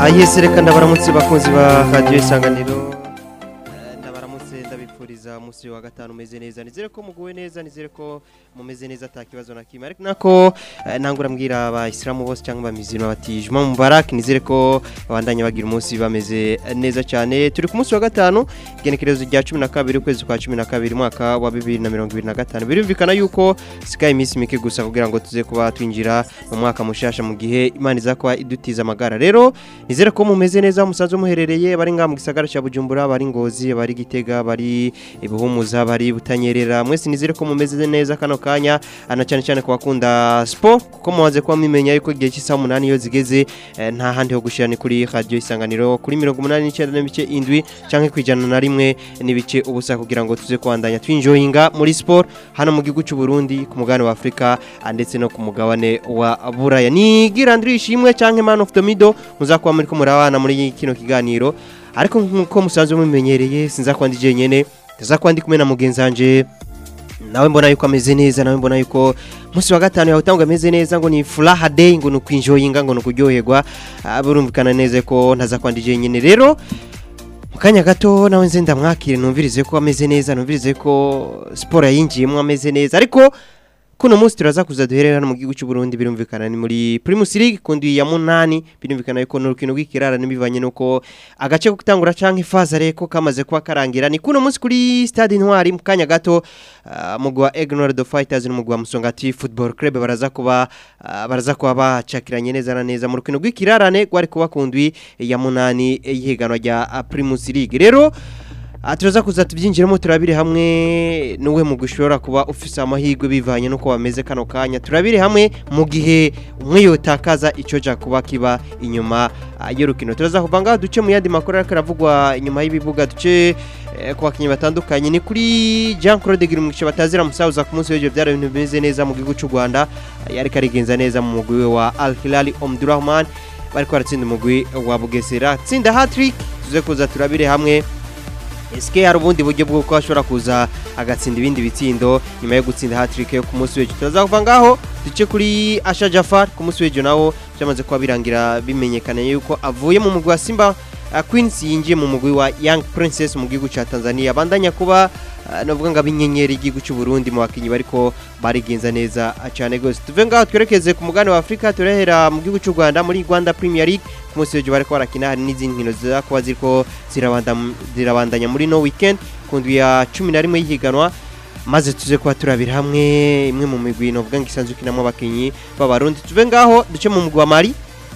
ayese reka ndabaramutse bakunzi ba radiyo isanganiro Eh, ndabaramutse ndabipfuriza umunsi wa gatanu umeze neza nizere ko muguwe neza nizere ko mumeze neza ata kibazo na kimwe ariko nako eh, ntangura mbwira abayisilamu bose cyangwa abamizino bati juma mubarak nizere ko babandanya bagira umunsi bameze neza cyane turi ku munsi wa gatanu igenekerezo rya cumi na kabiri ukwezi kwa cumi na kabiri umwaka wa bibiri na mirongo ibiri na gatanu birumvikana yuko sikaye iminsi mike gusa kugira ngo tuze kuba twinjira mu mwaka mushasha mu gihe imana iza kuba idutiza amagara rero nizere ko mumeze neza musanzwe muherereye bari ngaha mu gisagara cya bujumbura bari ngozi bari gitega bari ibuhumuza bari butanyerera mwese nizere ko mumeze neza kano kanya ana cyane cyane ku bakunda siporo kuko mumaze kuba mwimenya yuko igihe cy'isaha umunani iyo zigeze eh, nta handi ho gushyira ni kuri radiyo isanganiro kuri mirongo umunani n'icyenda n'ibice indwi cyangwa ku ijana na rimwe n'ibice ubusa kugira ngo tuze kubandanya twinjoyinga muri siporo hano mu gihugu cy'u Burundi ku mugabane wa Afurika ah, ndetse no ku mugabane wa Buraya ni girandiri ishimwe cyangwa man of the middle muzakuba muri ko murabana muri kino kiganiro ariko nk'uko musanzwe mumenyereye sinzakuba ndi jenyene ndazakuba ndi kumwe na mugenzi wanje nawe mbona yuko ameze neza nawe mbona yuko umunsi wa gatanu yawutanga ameze neza ngo ni furaha day ngo ni ukwinjoyinga ngo ni ukuryoherwa Ah, birumvikana neza ko ntaza kwandi jenyine rero mu kanya gato nawe nze ndamwakire numvirize ko ameze neza numvirize ko siporo yayinjiyemo ameze neza ariko kuno munsi turaza kuza duherera hano mu gihugu cy'u Burundi birumvikana ni muri Primus League kundi ya munani birumvikana yuko n'urukino rw'ikirara n'ibivanye nuko agace ko gutangura canke fazare ko kamaze kuba karangira ni kuno munsi kuri Stade Intwari mu kanya gato uh, mugwi wa Ignore the Fighters n'umugwi wa Musongati Football Club baraza kuba uh, baraza kuba bacakiranye neza na neza mu rukino rw'ikirarane gwari kuba kundwi ya munani y'ihiganwa rya uh, Primus League rero Ah, turaza kuza tubyinjiramo turabire hamwe n'uwe mu gushobora kuba ufise amahirwe bivanye n'uko bameze kano kanya turabire hamwe mu gihe umwe yotakaza icyo ja kuba kiba inyuma ah, y'urukino turaza kuva ngaho duce mu yandi makuru ariko aravugwa inyuma y'ibibuga duce eh, ku bakinnyi batandukanye ni kuri Jean Claude Girimukisha batazira musaza ku munsi w'ejo byari ibintu bimeze neza mu gihugu cy'u Rwanda ah, yariko arigenza neza mu mugwi we wa Al Hilal Omdurahman bariko baratsinda umugwi wa Bugesera tsinda hat-trick tuze kuza turabire hamwe Eske hari ubundi buryo bw'uko ashobora kuza agatsinda ibindi bitsindo nyuma yo gutsinda hat-trick yo ku munsi w'ejo turaza kuva ngaho duce kuri Asha Jafar ku munsi w'ejo nawo byamaze kuba birangira bimenyekana yuko avuye mu mugwi wa Simba uh, Queens yinjiye mu mugwi wa Young Princess mu gihugu cya Tanzania bandanya kuba uh, navuga ngo abinyenyeri igihugu cy'u Burundi mu bakinyi bariko barigenza neza uh, cyane gose tuve ngaho twerekeze ku mugabane wa Afrika turahera mu gihugu cy'u Rwanda muri Rwanda Premier League ku munsi w'ejo bariko barakina hari n'izindi nkino ziza kuba ziriko zirabandam- zirabandanya muri no weekend ku ndwi ya cumi na rimwe y'ihiganwa maze tuze kuba turabira hamwe imwe mu migwi novuga ngo isanzwe ikinamo abakinyi b'abarundi tuve ngaho duce mu mugwi wa Mali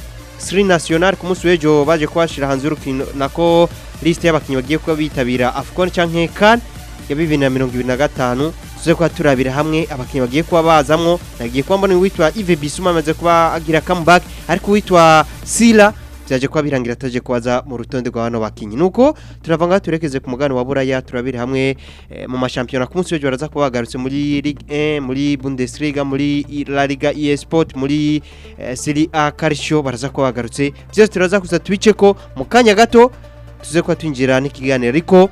Sri National ku munsi w'ejo baje kubashira hanze y'urukino nako liste y'abakinyi bagiye kuba bitabira AFCON canke CAN ya bibiri na mirongo ibiri na gatanu tuze kuba turabira hamwe abakinyi bagiye kuba bazamwo nagiye kuba mbona uwitwa Yves Bissouma amaze kuba agira comeback ariko uwitwa Sila byaje kuba birangira ataje kubaza mu rutonde rwa bano bakinyi nuko turava ngaho turekeze ku mugabane wa buraya turabire hamwe eh, mu mashampiyona ku munsi w'ejo baraza kuba bagarutse muri Ligue 1 muri Bundesliga muri La Liga EA Sport muri eh, Serie A Calcio baraza kuba bagarutse byose turaza kuza tubice ko mu kanya gato tuze kuba twinjira n'ikiganiro ariko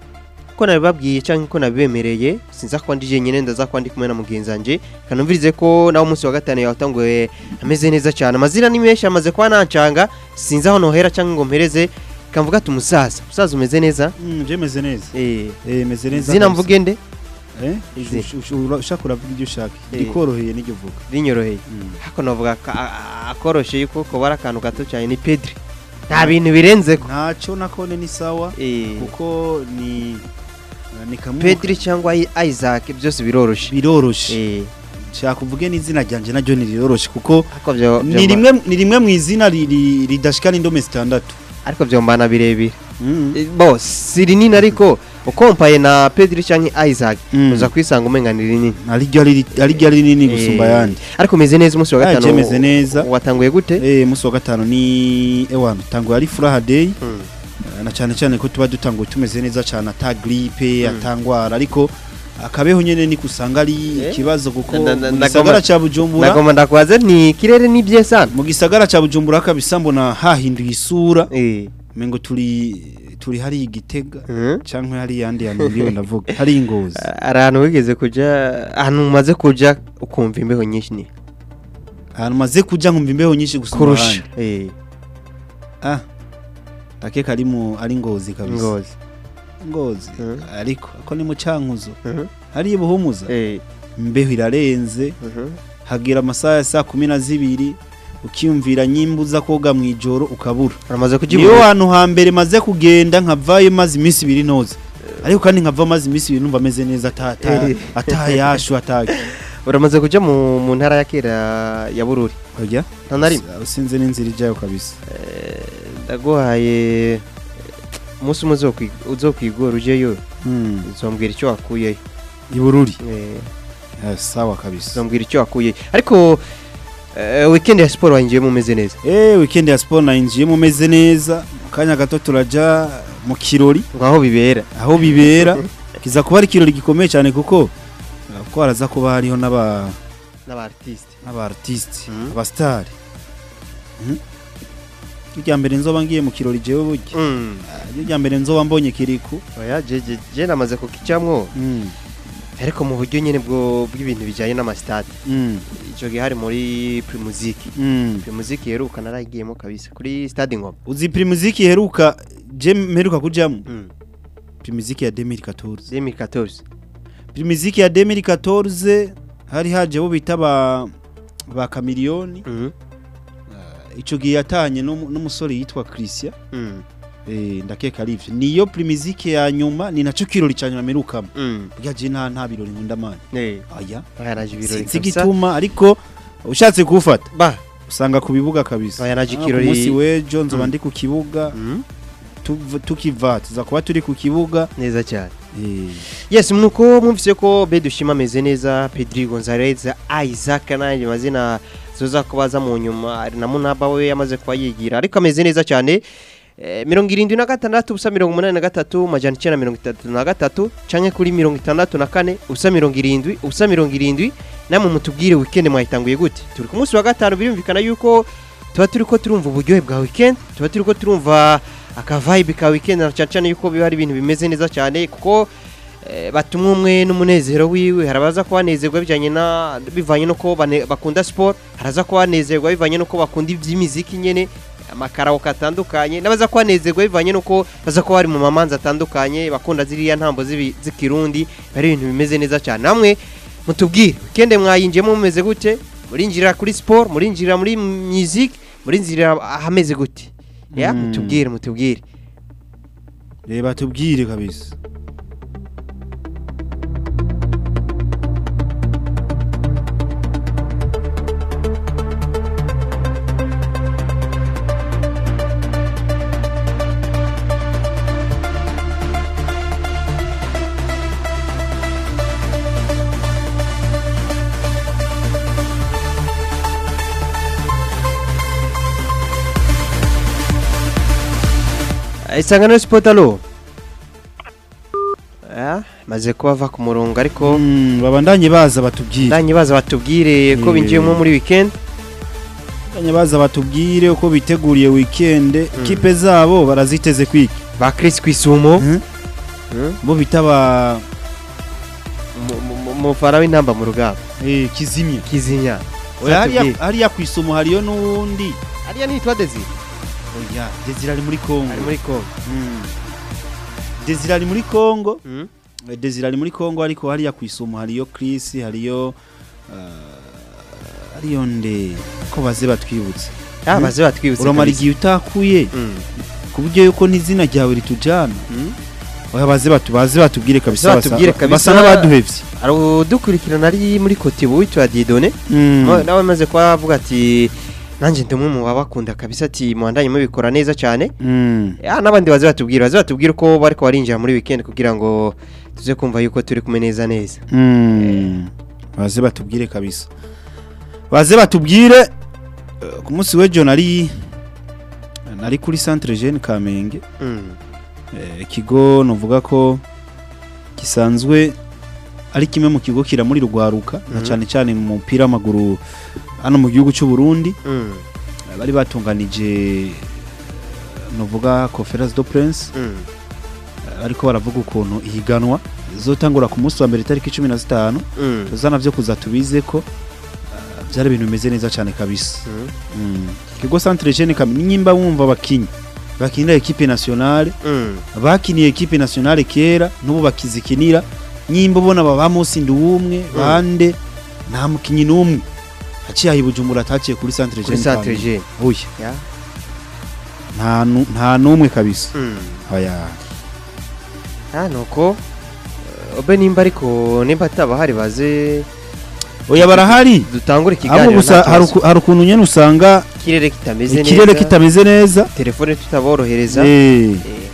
ko nabibabwiye cyangwa ko nabibemereye sinza kuba ndi jenyine ndaza kuba ndi kumwe na mugenzi wanjye kanumvirize ko nawe umunsi wa gatanu yawutanguye ameze neza cyane amazina ni menshi amaze kuba nancanga sinzi aho nohera cyangwa ngo mpereze kamvuga ati umusaza umusaza umeze neza Mm, je meze neza eh eh meze neza zina kabisa. mvuge nde eh Izi. Ush- ush- ura- ushaka uravuga ibyo ushaka Eh. ikoroheye n'ibyo uvuga rinyoroheye Mm. hako navuga ka- a- a- akoroshe yuko ko bari akantu gato cyane ni Pedri nta bintu birenze ko ntacyo nakone ni sawa eh kuko ni ni kamwe Pedri cyangwa I- Isaac byose biroroshe biroroshe eh nshaka uvuge n'izina ryanje naryo ni riroroshe kuko ariko byo ni byo- rimwe ni rimwe mu izina riri- ridashika n'indome zitandatu ariko byo mbana birebire Mm. Eh, bo si rinini ariko ukompaye na Pedri cyangwa Isaac Mm. uza kwisanga umenga ni rinini ariryo ari ariryo ari rinini gusumba Eh, ayandi ariko umeze neza umunsi wa Ah, gatanu je meze neza. watanguye gute eh umunsi wa gatanu ni ewana tango ari furaha day Mm. Eh, na cyane cyane ko tuba dutanguye tumeze neza cyane ata gripe Mm. atangwara ariko akabeho nyene ni kusanga ari Eh? ikibazo kuko Na- na- mu na- gisagara nagomba- ca Bujumbura nagomba ndakwaze ni kirere ni bye sana mu gisagara ca Bujumbura kabisa mbona hahinduye isura eh mengo turi turi hari igitega Mhm. canke hari yandi yantu ndiwe ndavuga hari ingozi hari ahantu wigeze kuja ahantu umaze kuja ukumva imbeho nyinshi ni ahantu maze kuja nkumva imbeho nyinshi gusumba kurusha ahandi eh ah ndakeka ari mu ari ngozi kabisa ngozi ngozi Mhm. ariko ako ni mu cankuzo Mhm. hari ibuhumuza eh imbeho irarenze mhm. hagira amasaha ya saa kumi na zibiri ukiyumvira nyimba uza koga mu ijoro ukabura uramaze niyo kujibura hantu hambere maze kugenda nkavayo maze iminsi ibiri noza ariko kandi nkava maze iminsi ibiri numva ameze neza ata- ata- Eh. atayashu ataki uramaze kuja mu mu ntara ya kera ya bururi oya nta na rimwe usinze n'inzira ijyayo kabisa Eh, ndaguhaye umunsi umwe uzokwi- uzokwigora ujeyo Hmm, uzombwira icyo wakuyeyo ibururi Eh, Eh, sawa kabisa uzombwira icyo wakuyeyo ariko eh, weekend ya siporo wayinjiyemo umeze neza eh weekend ya sport nayinjiyemo meze neza mu kanya gato turaja mu kirori ngo aho bibera aho bibera kiza kuba ari ikirori gikomeye cyane kuko uh, kuko haraza kuba hariho n'aba n'aba artiste n'aba artiste Mhm. aba star irya mbere nzoba ngiye mu kirori jewe burya Mm. Ah, irya mbere nzoba mbonye kiriku oya je je je namaze kukijamwo Mm, ariko mu buryo nyene bwo bw'ibintu bijanye n'amasitade mm, ico gihe hari muri primuziki mm. primuziki heruka naragiyemo kabisa kuri stade ngoma uzi primuziki iheruka je mperuka kujamo mm. primuziki ya 2014 2014 primuziki ya 2014 hari haje bo bita ba ba kamiliyoni Mhm. ico gihe yatanye n'umu- n'umusore yitwa Christian Mm. eh ndakeka ari ivyo niyo primuziki ya nyuma ni naco kirori ca nyuma merukamo Mm. burya je nta nta birori nkunda mani Eh, aya oya naje ibirori sinzi kabisa igituma ariko ushatse kuwufata ba usanga ku bibuga kabisa Oya, naje Ah, ikirori- ku munsi w'ejo nzoba Mm. ndi ku kibuga Mm. tuv- tukiva tuza kuba turi ku kibuga neza cyane eh, yes nuko mwumvise ko bedushima ameze neza pedri gonzalez isaac n'ayandi mazina zoza kubaza mu nyuma ari na munaba we yamaze kuba yigira ariko ameze neza cyane Eh, mirongo irindwi na gatandatu ubusa mirongo umunani na gatatu majana icyenda mirongo itatu na gatatu canke kuri mirongo itandatu na kane ubusa mirongo irindwi ubusa mirongo irindwi namwe mutubwire weekend mwayitanguye gute turi ku munsi wa gatanu birumvikana yuko tuba turi ko turumva uburyohe bwa weekend tuba turi ko turumva akavibe ka weekend na cyane cyane yuko biba ari ibintu bimeze neza cyane kuko eh, batumwe umwe n'umunezero wiwe harabaza kuba banezerwa bijyanye na bivanye nuko bane- bakunda sport haraza kuba banezerwa bivanye nuko bakunda iby'imiziki nyene amakaraoke atandukanye n'abaza kuba banezerwa bivanye nuko baza kuba bari mu mamanza atandukanye bakunda ziriya ntambo z'ibi- z'ikirundi ari ibintu bimeze neza cyane namwe mutubwire weekend mwayinjiyemo mumeze gute murinjirira kuri sport murinjirira muri music murinjirira ahameze gute ya Mm. mutubwire mutubwire reba tubwire kabisa isangano sipoti alo maze kuba ava ku murongo ariko Mm, babandanye baza batubwire ndanye baza batubwire ko Eh. binjiyemo muri weekend babandanye baza batubwire uko biteguriye weekend kipe zabo baraziteze kwiki ba Chris Kwisumo Mhm. bo bita ba umufara w'intamba mu rugamba eh, kizimya kizinya oya hariya Zatubwire. hariya kwisumo hariyo n'uwundi ariya nitwa Desire oya Desire ari muri Kongo ari muri Congo Mm. Desire ari muri Kongo Mhm. Eh, Desire ari muri Kongo ariko hariya kwisumo hariyo Chris hariyo ah, hariyo nde ko baze batwibutse ah Mhm. baze batwibutse uramara kabisa. igihe utakuye Mm. ku buryo yuko n'izina ryawe ritujana Mhm. oya baze batu baze batubwire kabisa Baze batubwire basa- kabisa. basa n'abaduhevye hari udukurikirana ari muri kotibu witwa Didone Mm. Mo- nawe amaze kuba avuga ati nanjye ndi umwe mu babakunda kabisa ati muhandanye mubikora neza cyane Mm. ya n'abandi baze batubwire baze batubwire uko bariko barinjira muri weekend kugira ngo tuze kumva yuko turi kumwe neza neza Mm. baze batubwire kabisa baze batubwire eh, ku munsi w'ejo nari nari kuri centre jeune Kamenge Mm. eh, ikigo novuga ko gisanzwe ari kimwe mu kigo kiramuri rugwaruka na Mhm. cyane cyane mu mupira w'amaguru hano mu gihugu cy'u Burundi Mm. bari batunganije novuga conference de prince Mm. ariko baravuga ukuntu ihiganwa zotangura ku munsi wa mbere tariki 15 Mm. tuzana byo kuza tubize ko byari ibintu bimeze neza cyane kabisa Mm. Mm. kigo centre jeune kamini nyimba wumva abakinyi bakinira equipe nationale Mm. bakiniye equipe nationale kera n'ubu bakizikinira nyimba ubona baba munsi ndi umwe bande nta mukinyi n'umwe haciye ahi Bujumbura ataciye kuri centre kuri jeune centre Kamenge. jeune oya ya nta nu- nta n'umwe kabisa Mm. oya ah nuko eh, obe nimba ariko nimba atabahari baze oya barahari dutangure abo ikiganiro gusa nta hari kibazo. uku- hari ukuntu nyene usanga ikirere kitameze ikirere neza kitameze neza telefone tutaborohereza eh Eh.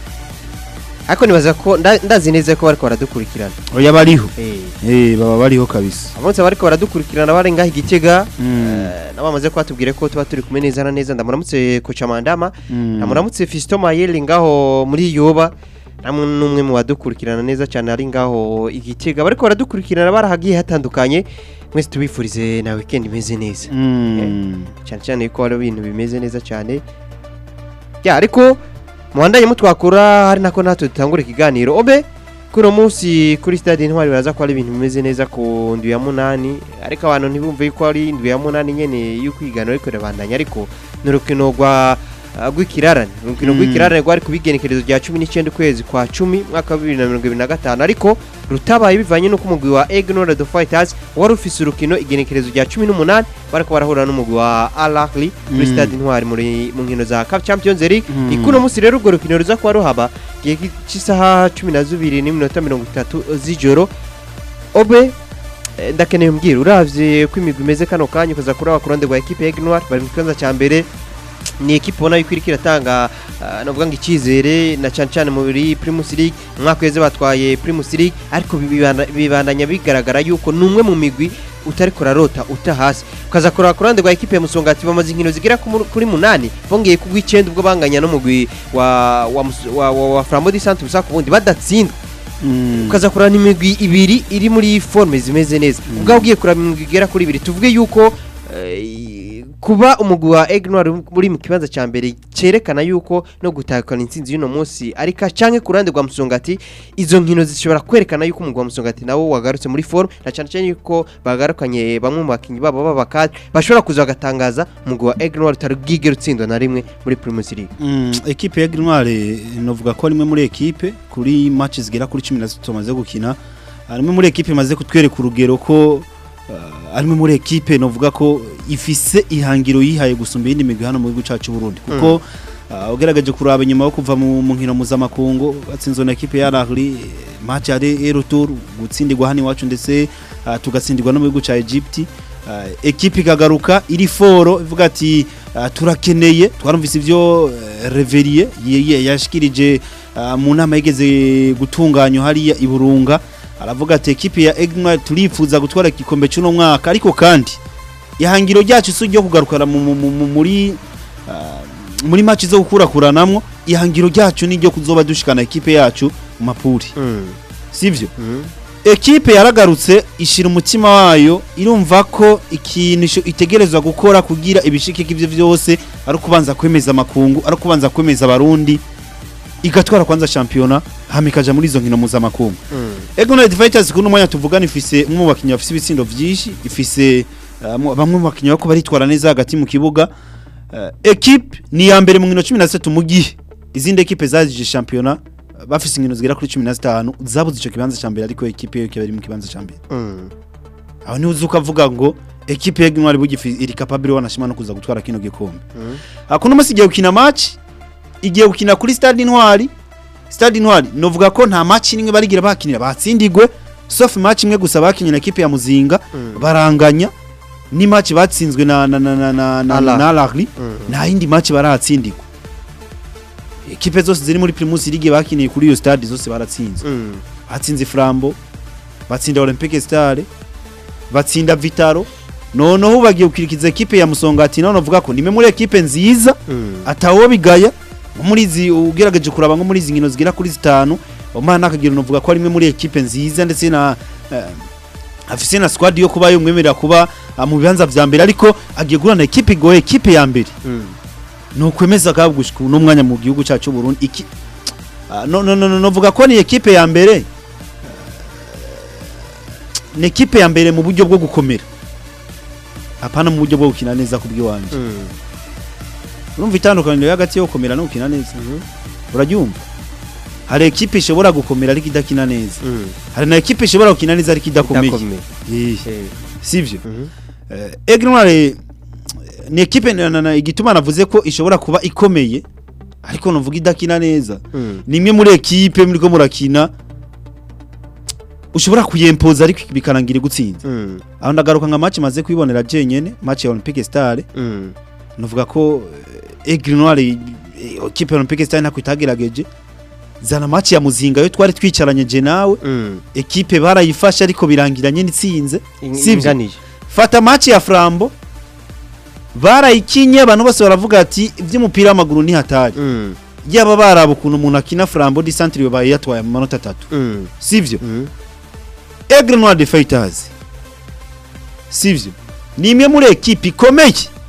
ariko nibaza ko nda- ndazi neza ko bariko baradukurikirana oya bariho Eh. eh baba bariho kabisa abonse bariko baradukurikirana bari ngaho igitega Mm. eh, nabo bamaze kubatubwira ko tuba turi kumwe neza na neza ndamuramutse koca mandama Mm. ndamuramutse Fiston Mayele ngaho muri Yoba namwe n'umwe mu badukurikirana neza cyane ari ngaho igitega bariko baradukurikirana barahagiye hatandukanye mwese tubifurize na weekend imeze neza Mm. cyane cyane ko hari ibintu bimeze neza cyane ya ariko muhandanye mutwakura hari nako natwe dutangura ikiganiro obe kuri uno munsi kuri stade intwari baraza ko hari ibintu bimeze neza ku ndwi ya munani ariko abantu ntibumve yuko ari indwi ya munani nyene y'ukwiganira ariko irabandanya ariko ni urukino rwa uh, rw'ikirarane urukino Mm. rw'ikirarane rwari ku bigenekerezo rya cumi n'icyenda ukwezi kwa cumi mwaka wa bibiri na mirongo ibiri na gatanu ariko rutabaye bivanye n'uko umugwi wa Ignore the Fighters wari ufise urukino igenekerezo rya cumi n'umunani bariko barahura n'umugwi wa Al Ahly muri Mm. stade intwari muri mu nkino za Cup Champions League Mm. ikuno munsi rero urwo rukino ruza kuba ruhaba igihe cy'isaha cumi na zibiri n'iminota mirongo itatu z'ijoro obe eh, ndakeneye umbwira uravye ko imigwi imeze kano kanya ukaza kuraba ku ruhande rwa ekipe ya Ignore bari mu kibanza cya mbere ni ekipe ubona yuko iriko iratanga uh, navuga ngo icyizere na cyane cyane muri Primus League umwaka weze batwaye Primus League ariko bibanda- bibandanya bigaragara yuko ni umwe mu migwi utari kurarota uta hasi ukaza kuraba ku ruhande rwa ekipe ya Musongati bamaze inkino zigera ku mu- kuri munani bongeye kugwa icyenda ubwo banganya n'umugwi wa wa, Mus- wa, wa, wa Flambeau du Centre Busaku bundi badatsindwa Mm. ukaza kuraba n'imigwi ibiri iri muri forme zimeze neza ubwo ugiye kuraba imigwi igera kuri ibiri tuvuge yuko eh, kuba umugwi wa Ignore uri mu kibanza cya mbere cyerekana yuko no gutahukana intsinzi y'uno munsi ariko canke ku ruhande rwa Musongati izo nkino zishobora kwerekana yuko umugwi wa Musongati nawo wagarutse muri forme na cyane cyane yuko bagarukanye bamwe mu bakinnyi babo b'abakadre bashobora kuza bagatangaza umugwi wa Ignore utari bwigere utsindwa na rimwe muri Primus League Mm, ekipe ya Grinoire novuga ko rimwe muri ekipe kuri match zigera kuri 13 tumaze gukina rimwe muri ekipe maze kutwereka urugero ko uh, arimwe muri ekipe novuga ko ifise ihangiro yihaye gusumba iyindi migwi hano mu gihugu cacu Burundi kuko uh, ugerageje kuraba inyuma yo kuva mu mu nkino mpuzamakungu batsinzwe na ekipe ya Al-Ahly match yari retour gutsindirwa hano iwacu ndetse uh, tugatsindirwa no mu gihugu ca Egypt uh, ekipe ikagaruka iri foro ivuga ati uh, turakeneye twarumvise ivyo uh, Reverie yeye yashikirije uh, mu nama yigeze gutunganywa hariya i Burunga aravuga ati ekipe ya Egma turifuza gutwara igikombe cy'uno mwaka ariko kandi ihangiro ryacu si ryo kugarukana mu- mu- mu- muri uh, muri match zo gukurakuranamwo ihangiro ryacu ni ryo kuzoba dushikana ekipe yacu mu mapuri mm. sivyo mm. ekipe yaragarutse ishira umutima wayo irumva ko ikintu isho- itegerezwa gukora kugira ibishikike ivyo vyose ari kubanza kwemeza makungu ari kubanza kwemeza abarundi igatwara kwanza championa hama ikaja muri izo nkino mpuzamakungu mm. Egonite Fighters kuno mwanya tuvugana ifise umwe mu bakinnyi bafise ibitsindo vyinshi ifise uh, mu- bamwe mu bakinnyi bako baritwara neza hagati mu kibuga uh, equipe ni ya mbere mu nkino 13 mu gihe izindi equipe zazije championa uh, bafise inkino zigera kuri 15 zabuze ico kibanza ca mbere ariko equipe yo kibari mu kibanza ca mbere mm. aho ni uzuka avuga ngo equipe ya Gnwari bugifi iri capable wanashima no kuza gutwara kino gikombe mm. akuno musi igiye gukina match igiye gukina kuri stade intwari stade intwari novuga ko nta match nimwe barigira bakinira batsindigwe sauf match imwe gusa bakinye na equipe ya muzinga Mm. baranganya ni match batsinzwe na na na na na na, Al Ahly. na Al Ahly Mm. nta yindi match baratsindigwa equipe zose ziri muri Primus League bakiniye kuri iyo stade zose baratsinzwe Mm. batsinze Flambo batsinda Olympique Stars batsinda Vitaro noneho bagiye gukirikiza equipe ya Musongati none uvuga ko nimwe muri equipe nziza Mm. atawo bigaya nko muri izi ugerageje kuraba nko muri izi nkino zigera kuri zitanu umwana akagira unuvuga ko ari imwe muri ekipe nziza ndetse na eh, afise na squad yo kuba yumwemerera kuba ah, mu bibanza vya mbere ariko agiye guhura na ekipe igoye ekipe ya mbere Mm. ni ukwemeza kabgushika uno mwanya mu gihugu cyacu Burundi iki Ah, no no no no novuga ko ni ekipe ya mbere eh, ni ekipe ya mbere mu buryo bwo gukomera apana mu buryo bwo gukina neza ku bw'iwanje Mm. urumva itandukaniro hagati yo gukomera no gukina neza Mhm. urabyumva hari ekipe ishobora gukomera ariko idakina neza Mm. hari na ekipe ishobora gukina neza ariko idakomeye Idakomeye. Eh, Eh. sivyo Mhm. Eh, Aigle Noir eh, ni ekipe na- na- na- igituma navuze ko ishobora kuba ikomeye ariko nuvuga idakina neza Mm. ni imwe muri ekipe muriko murakina ushobora kuyempoza ariko bikarangira igutsinze Mm. aho ndagaruka nka match maze kwibonera jenyene match ya Olympique Star Mm. nuvuga ko eh, Aigle Noir eh, ekipe ya Olympique Star ntako itagerageje zana match ya muzinga yo twari twicaranye je nawe Mm. ekipe barayifashe ariko birangiranye n'itsinze In- Sivyo? inganije. fata match ya Flambo barayikinye abantu bose baravuga ati iby'umupira w'amaguru ni hatari Mm. yaba baraba ukuntu umuntu akina Flambo di centre baye yatwaye mu manota atatu Mm. sivyo Mm. Aigle Noir de Fighters sivyo ni imwe muri ekipe ikomeye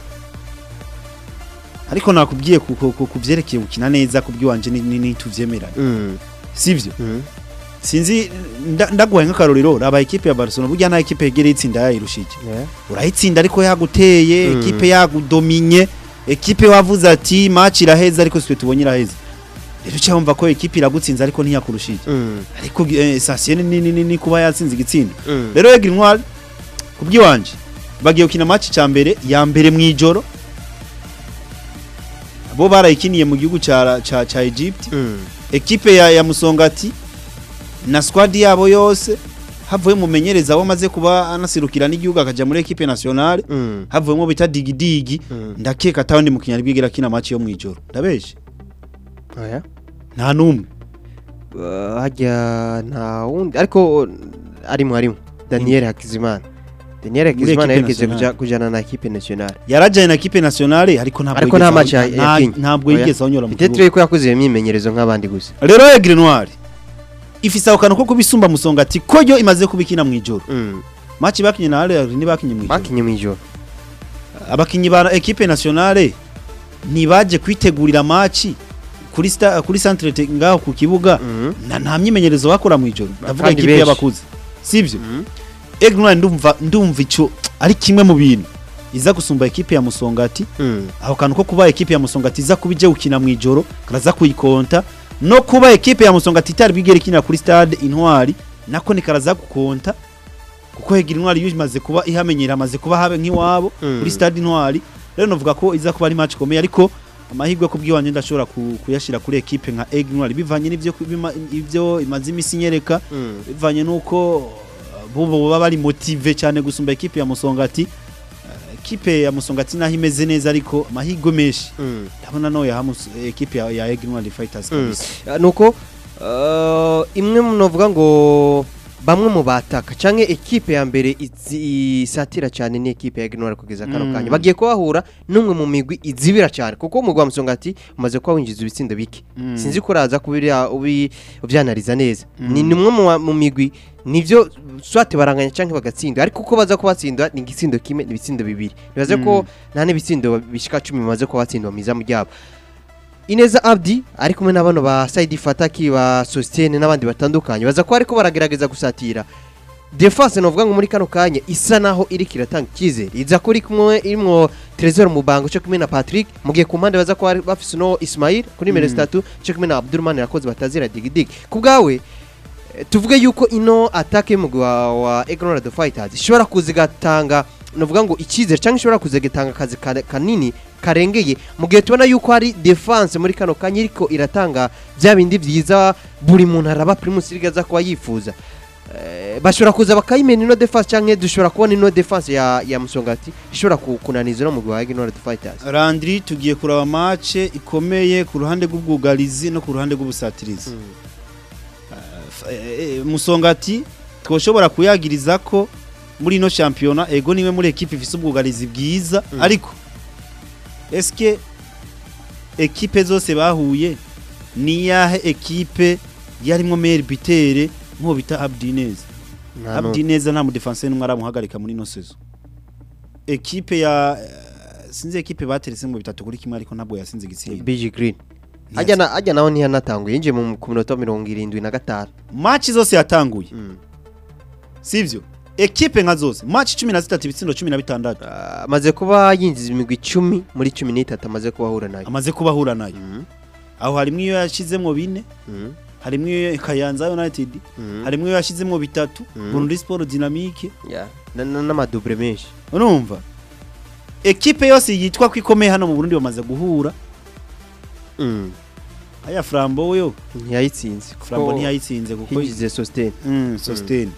ariko nakubwiye ku- ku- ku- kuvyerekeye gukina neza kubwiwanje ni, ni, ni tuvyemeranye Mm. sivyo Mm. sinzi nda- ndaguhaye nk'akarorero raba ekipe ya Barcelona burya nta ekipe yegereye itsinda yayirushije Yeah. urayitsinda ariko yaguteye Mm. ekipe yagudominye ekipe wavuze ati match iraheza ariko sitwe tubonye iraheza rero uca wumva ko ekipe iragutsinze ariko ntiyakurushije Mm. ariko eh, sasiye ni, ni, ni, ni kuba yatsinze igitsindo Mm. rero Aigle Noir kubwiwanje bagiye gukina match ca mbere ya mbere mu ijoro bo barayikiniye mu gihugu ca ca, ca Egypt Mm. ekipe ya, ya Musongati na squad yabo yose havuye mumenyereza wamaze kuba anasirukira n'igihugu akaja muri ekipe nationale Mm. havuyemo bita digidigi Mm. ndakeka atawundi mukinnyi ari bwigera kina match yo mwijoro ndabeshe Oya. nta numwe Uh, hajya nta wundi ariko uh, arimwo arimwo Daniel Hakizimana Daniel Hakizimana equipe yerekeje nationale. kuja kujana na equipe nationale yarajanye na ekipe nationale ariko ntabwo Ariko yigeze nta aho- match ya- nta- yakinye. ntabwo Oya. yigeze anyura mu Peut-être kibuga yuko yakoze iyo myimenyerezo nk'abandi gusa rero Aigle Noir ifise ako kantu ko kubisumba musongati ko yo imaze kubikina mwijoro Mm. match bakinye na Real ntibakinye mwijoro bakinye mw'ijoro abakinyi ba ekipe nationale ntibaje kwitegurira match kuri sta, kuri centre te- ngaho ku kibuga Mm. na nta myimenyerezo bakora mwijoro ndavuga Kandi ekipe benshi. y'abakuze sivyo Mm. Aigle Noir ndumva ndumva ico ari kimwe mu bintu iza gusumba ekipe ya Musongati Mm. aho kantu ko kuba ekipe ya Musongati iza kuba ije gukina mwijoro karaza kuyikonta no kuba ekipe ya Musongati itari bigere ikinira kuri stade Intwari nako ni karaza gukonta kuko Aigle Noir iyo imaze kuba ihamenyera amaze kuba habe nk'iwabo Mm. kuri stade Intwari rero novuga ko iza kuba ari match ikomeye ariko amahirwe ku bw'iwanje ndashobora ku- kuyashira kuri ekipe nka Aigle Noir bivanye n'ivyo bima- ivyo imaze imisi nyereka Mm. bivanye nuko uh, bo baba bari motive cyane gusumba ekipe ya Musongati Uh, ekipe ya Musongati naho imeze neza ariko amahirwe menshi Mm. ndabona no ya Hamus- ekipe ya, ya Aigle Noir Fighters Mm. kabisa Uh, nuko uh, imwe munovuga ngo bamwe mu bataka canke ekipe ya mbere izi- isatira cyane ni ekipe ya Gnora kugeza kano Mm. kanya bagiye kubahura n'umwe mu migwi izibira cyane kuko umugwa wa Musongati umaze kuba winjiza ibitsindo bike Mm. sinzi ko uraza kubira ubi ubyanariza neza Mm. ni nimwe mu wa- mu migwi nivyo swate baranganya canke bagatsinda ariko uko baza kubatsinda ni igitsindo kimwe ni ibitsindo bibiri nibaze ko nta n'ibitsindo bishika 10 bimaze kuba batsindwa mu izamu ryabo Ineza Abdi ari kumwe n'abano ba Saidi Fataki ba Sostene n'abandi batandukanye baza ko ariko baragerageza gusatira Defense novuga ngo muri kano kanya isa naho iri kiratanga ikizere iza kuri kumwe irimwo Trezor Mubango cyo kumwe na Patrick mugiye ku mpande baza ko bari bafise no Ismail kuri nimero Mm. 3 cyo kumwe na Abdurrahman yakoze batazira digidig ku bwawe eh, tuvuge yuko ino attaque y'umugwi wa, wa Egnora the Fighters ishobora kuzigatanga novuga ngo icyizere cyangwa ishobora kuzigatanga akazi ka- kanini karengeye mu gihe tubona yuko hari defense muri kano kanya iriko iratanga bya bindi byiza buri muntu araba Primus League aza kuba yifuza Eh, bashobora kuza bakayimena ino defense cyangwa dushobora kubona ino defense ya, ya Musongati ishobora ku- kunaniza no mugwi wa Egnora the Fighters Landry tugiye kuraba match ikomeye ku ruhande rw'ubwugarizi no ku ruhande rw'ubusatirizi F- eh, eh, Musongati twoshobora kuyagiriza ko muri ino shampiyona ego niwe muri ekipe ifise ubwugarizi bwiza Mm. ariko eske ekipe zose bahuye ni yahe ekipe yarimwo meilleur bitere nko bita Abdinez Nta nu- Abdinez nta mu defenseur numwe aramuhagarika muri ino saison ekipe ya eh, sinzi ekipe bateretse mu bitatu kuri kimwe ariko ntabwo yasinze igitsinda BG Green ajya na ajya naho ntiyanatanguye yinjiye mu ku minota mirongo irindwi na gatanu match zose yatanguye Mm. sivyo ekipe nka zose match 13 ibitsindo 16 Ah, amaze kuba yinjiza imigwi icumi muri cumi n'itatu amaze kuba ahura nayo amaze kuba ahura nayo Mhm, aho harimo iyo yashizemwo bine mhm, harimo iyo Kayanza United mhm. harimo iyo yashizemwo bitatu Mhm. Burundi Sport Dynamique Yeah, na- na- n'amadubure menshi urumva ekipe yose yitwa ko ikomeye hano mu Burundi bamaze guhura Mm, aya Flambo yo ntiyayitsinze kuko Flambo ntiyayitsinze kuko hinjize sositene mm, sustain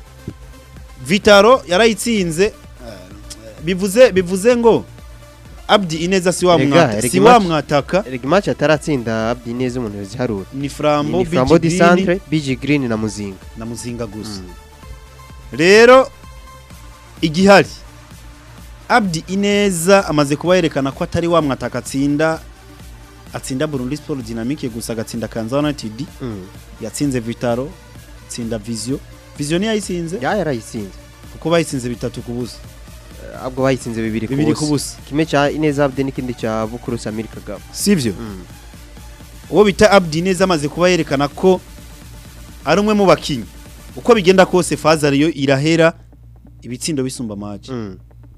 Vitaro yarayitsinze eh, bivuze bivuze ngo Abdi Ineza si wa Ega, mwata erega si wa match- mwataka rega imaci ataratsinda abdi neza umuntu yaziharura ni Flambo ni flambo Big di Green centre bigi green na muzinga na Muzinga gusa Mm. rero igihari Abdi Ineza amaze kuba yerekana ko atari wa mwataka atsinda atsinda Burundi Sport Dynamique gusa agatsinda Kanza United Mm. yatsinze Vitaro atsinda Visio Visio ntiyayitsinze ya yarayitsinze kuko bayitsinze bitatu ku busa Eh, ahubwo bayitsinze bibiri ku bibiri ku busa busa kimwe cya ineza abdi n'ikindi cya bukuru samiri kagabo sivyo Mm. uwo bita Abdi Neza amaze kuba yerekana ko ari umwe mu bakinyi uko bigenda kose faza ariyo irahera ibitsindo bisumba match Mm.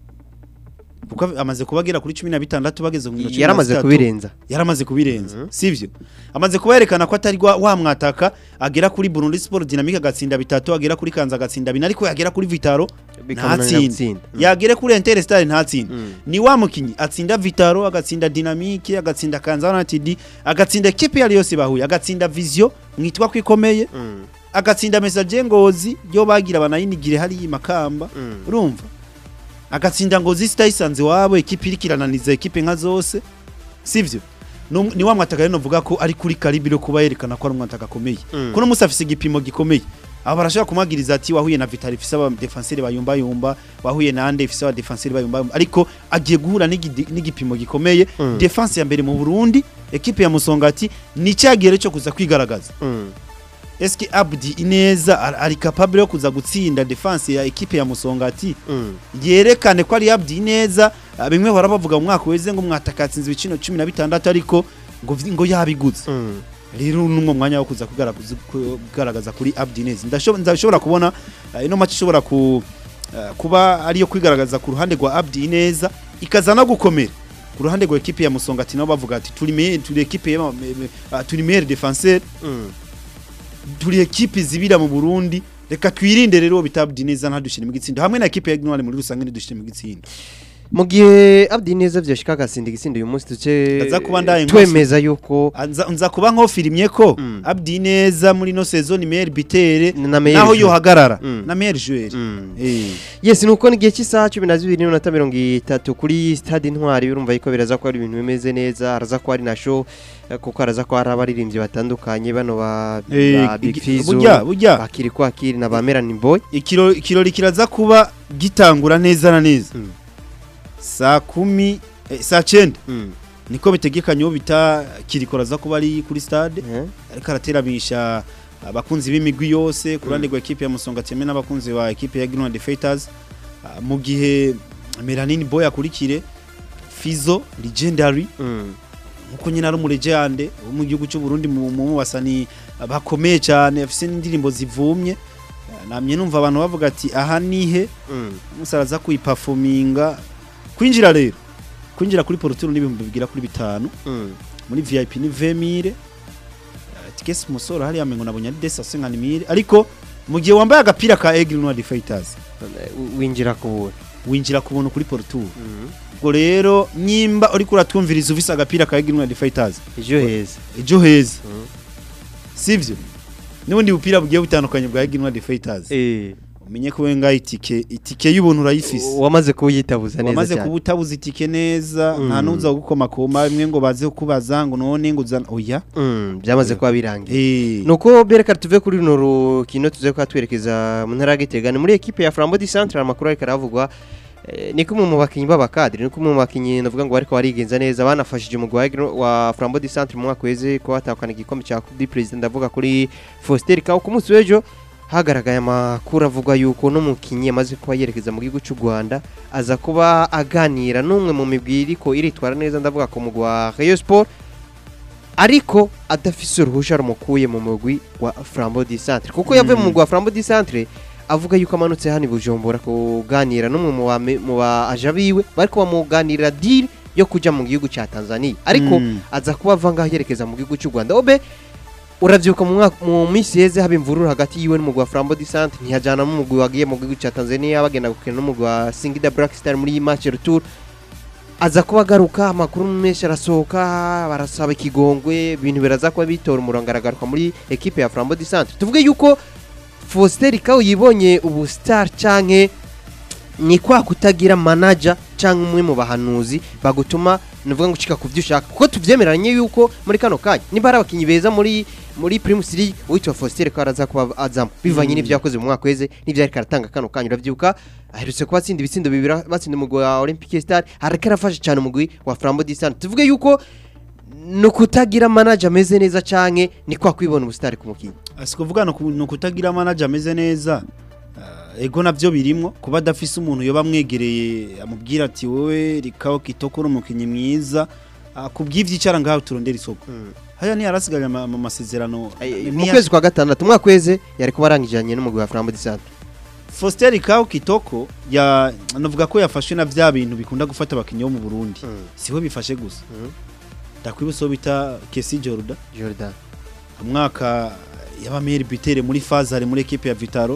kuko amaze kubagera kuri 16 bageze ku minota yaramaze 13. kubirenza yaramaze kubirenza Mhm. sivyo amaze kuba yerekana ko atari gwa- wa mwataka agera kuri Burundi Sport Dynamique agatsinda bitatu agera kuri Kanza agatsinda bine ariko yagera kuri Vitaro bikamunanira ntatsinde gutsinda Mm. yagere kuri Interstar ntatsinde Mm. ni wa mukinyi atsinda Vitaro agatsinda Dynamique agatsinda Kanza United agatsinda ekipe yari yose bahuye agatsinda Visio mwitwa ko ikomeye Mm. agatsinda Messager Ngozi yo bagira banayinigire hari makamba Mm. urumva agatsinda Ngozi sitayisanze wabo ekipe iri kirananiza ekipe nka zose sivyo Num- ni wa mwataka rero novuga ko ari kuri karibiro kuba yerekana ko ari umwataka akomeye Mm. kuno musi afise igipimo gikomeye aba barashobora kumagiriza ati wahuye na Vital ifise aba defenseur bayumba yumba wahuye na Ande ifise aba defenseur bayumba yumba ariko agiye guhura n'igi- n'igipimo gikomeye Mm. defense ya mbere mu Burundi ekipe ya Musongati ni cyagere cyo kuza kwigaragaza Mm. eske Abdi Ineza ar- ari capable yo kuza gutsinda defense ya ekipe ya Musongati Mm. yerekane ko ari Abdi Ineza ah, bimwe bahora bavuga mu mwaka weze ngo mwatakatsinze ibicino 16 ariko ngo vi- ngo yabiguze Mm. rero numwe mwanya wo kuza kugaragaza kugaragaza kuri Abdi Ineza ndashobora ndashobora kubona ah, ino match ishobora ku ah, kuba ariyo kwigaragaza ku ruhande rwa Abdi Ineza ikaza no gukomera ku ruhande rwa ekipe ya Musongati nabo bavuga ati turi me turi ekipe ya- me- me- ah, turi meilleur défenseur Mm. turi ekipe zibira mu Burundi reka twirinde rero uwo bita Abdi Ineza ntadushire mu gitsindo hamwe na ekipe ya Gnwale muri rusange ntidushire mu gitsindo mu gihe abdi neza vyashika agasinda igitsindo uyu munsi duce Aza kuba ndaye twemeza yuko nza nza kuba nkofirimye ko Mm. Abdi Ineza muri no saison meilleur bitere na meilleur naho joueur. yohagarara Mm. na meilleur joueur Mm. eh yes nuko ni igihe cy'isaha cumi na zibiri n'iminota mirongo itatu kuri stade intwari urumva yuko biraza ko ari ibintu bimeze neza haraza ko hari na show eh, kuko haraza ko hari abaririmbyi batandukanye bano ba, Eh, ba Big igi- Fizzo burya burya bakiri kwakiri na ba Melanie Boy ikiro ikirori kiraza kuba gitangura neza na neza Mm. saa kumi eh, saa cyenda Mm. niko bitegekanye uwo bita kirikora za kuba ari kuri stade Eh? ariko araterabisha abakunzi b'imigwi yose ku ruhande rwa ekipe ya Musonga Teme n'abakunzi ba ekipe ya Green Fighters Ah, mu gihe Melanin Boy akurikire Fizo Legendary Mm. nkuko nyine ari umurejande wo mu gihugu cy'u Burundi mu mu basani bakomeye cyane afise n'indirimbo zivumye Ah, namye numva abantu bavuga ati aha nihe Mm. musaraza kuyiperforminga kwinjira rero kwinjira kuri porotiro n'ibihumbi bigira kuri bitanu Mm. muri VIP ni 20000 tikesi umusoro hariya mengo nabonye ari desa senganimire ariko mu gihe wambaye agapira ka Eagle Noir Fighters Eh, winjira ku buntu winjira ku buntu kuri porotiro Mm. ubwo rero nyimba uri kuratwumviriza ufise agapira ka Eagle Noir Fighters ejo heza ejo heza Mm. sivyo n'ubundi bupira bugiye butandukanye bwa Eagle Noir Fighters Eh, umenye ko wenga itike itike y'ubuntu urayifise wamaze kuwuyitabuza neza wamaze cyane kuba utabuze itike neza nta Mm. nuza gukoma koma bimwe ngo baze kubaza ngo none ngo uzana oya Mm, byamaze kuba birangiye eh nuko bereka tuve kuri runo rukino tuze kuba twerekeza mu ntara ya Gitega ni muri ekipe ya Flambeau du Centre amakuru ariko aravugwa eh, ni kumwe mu bakinyi b'abakadiri ni kumwe mu bakinyi navuga ngo bariko barigenza neza banafashije umugwi wa Agro- wa Flambeau du Centre mu mwaka weze ko batahukana igikombe cya Coupe du President ndavuga kuri Faustin Kawo ku munsi w'ejo hagaragaye amakuru avuga yuko n'umukinyi yamaze kuba yerekeza mu gihugu cy'u Rwanda aza kuba aganira n'umwe mu migwi iriko iritwara neza ndavuga ku mugwi wa Rayon Sport ariko adafise uruhusha rumukuye mu mugwi wa Flambeau du Centre kuko yavuye mu mugwi wa Flambeau du Centre avuga yuko amanutse hano i Bujumbura kuganira n'umwe mu bame- mu ba aja biwe bariko bamuganirira deal yo kuja mu gihugu ca Tanzania ariko Mm. aza kuba ava ngaho yerekeza mu gihugu cy'u Rwanda obe uravyibuka mu mwaka mu minsi yeze haba imvururu hagati yiwe n'umugwi wa Flambeau du Centre ntiyajana n'umugwi wagiye mu gihugu ca Tanzania bagenda gukina n'umugwi wa Singida Black Star muri iyi match retour aza kuba agaruka amakuru menshi arasohoka barasaba ikigongwe ibintu biraza kuba bitora umurongo aragaruka muri ekipe ya Flambeau du Centre tuvuge yuko Faustin Rikau yibonye ubu star canke ni kwa kutagira manager canke umwe mu bahanuzi bagutuma nuvuga ngo ucika kuvyo ushaka kuko tuvyemeranye yuko muri kano kanya niba ari abakinyi beza muri muri Primus League witwa Faustin Rikau araza kuba azamo bivanye Mm. n'ivyo yakoze mu mwaka weze n'ivyo ariko aratanga kano kanya uravyuka aherutse kuba atsinda ibitsindo bibiri batsinda umugwi wa Olympique Star ariko arafasha cyane umugwi wa Flambeau du Centre tuvuge yuko ni ukutagira manager ameze neza canke ni kwa kwibona ubusitari ku mukinyi sikuvuga ni ukutagira manager ameze neza Ah, ego navyo birimwo kuba adafise umuntu yoba amwegereye amubwira ati wowe rikaho kitoko uri umukinyi mwiza Ah, kubw'ivyo icara ngaho turondera isoko haya ni yarasigaye ama- ama- amasezerano Ay, mu Niya- kwezi kwa gatandatu umwaka weze yari kuba arangijanye n'umugwi wa Flambeau du Centre Faustin Rikao Kitoko ya navuga ko yafashwe na vya bintu bikunda gufata abakinyi bo mu Burundi siwe bifashe gusa ndakwibutsa uwo bita Kesi Jordan Jordan umwaka yaba meilleur buteur muri Fazare muri equipe ya Vitaro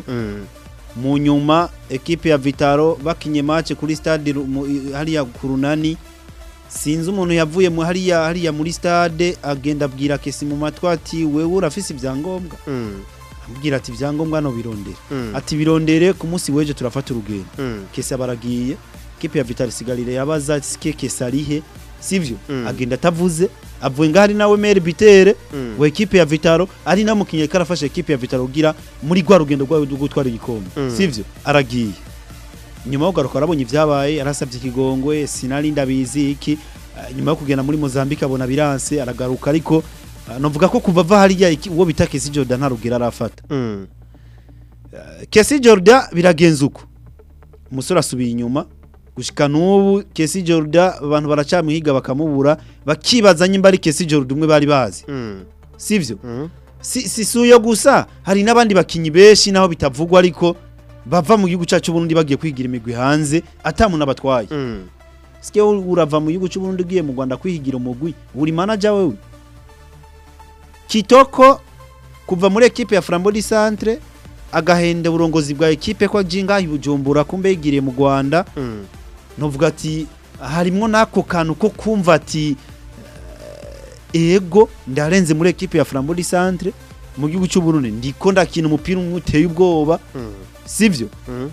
mu nyuma equipe ya Vitaro bakinye match kuri stade Ru- mu- i- hariya ku runani sinzi umuntu yavuye mu hariya hariya muri stade agenda abwira Kesi mu matwi ati wewe urafise ibyangombwa ambwira ati ibyangombwa no birondera ati birondere ku munsi w'ejo turafata urugendo Kesi abaragiye equipe ya Vitaro sigarire yabaza sike Kesi arihe sivyo Mm. agenda atavuze avuye ngaho ari nawe meilleur buteur wa equipe ya Vitaro ari namukinye karafasha equipe ya Vitaro kugira muri gwa rugendo rwawe rwo gutwara igikombe Mm. sivyo aragiye nyuma yo kugaruka arabonye ibyabaye arasabye ikigongwe sinari ndabizi iki Ah, nyuma yo kugenda muri Mozambique abona biranse aragaruka ariko ah, novuga ko kuva ava hariya iki- uwo bita Kesi Jordan nta rugero arafata Kesi Jordan biragenza uko umusore asubiye inyuma gushika n'ubu Kesi Jordan abantu baracamuhiga bakamubura bakibaza nyimba ari Kesi Jordan umwe bari bazi sivyo si, si suyo gusa hari n'abandi bakinyi benshi naho bitavugwa ariko bava mu gihugu cyacu Burundi bagiye kwigira imigwi hanze atamuntu abatwaye sike urava mu gihugu cy'u Burundi ugiye mu Rwanda kwihigira umugwi uri manager wewe Kitoko kuva muri equipe ya Flambeau du Centre agahenda uburongozi bwa equipe ko jinga ibujumbura kumbe yigiriye mu Rwanda novuga ati harimwo nako kantu ko kumva ati eh, ego ndarenze muri equipe ya Flambeau du Centre mu gihugu cy'u Burundi ndiko ndakina umupira umwe uteye ubwoba sivyo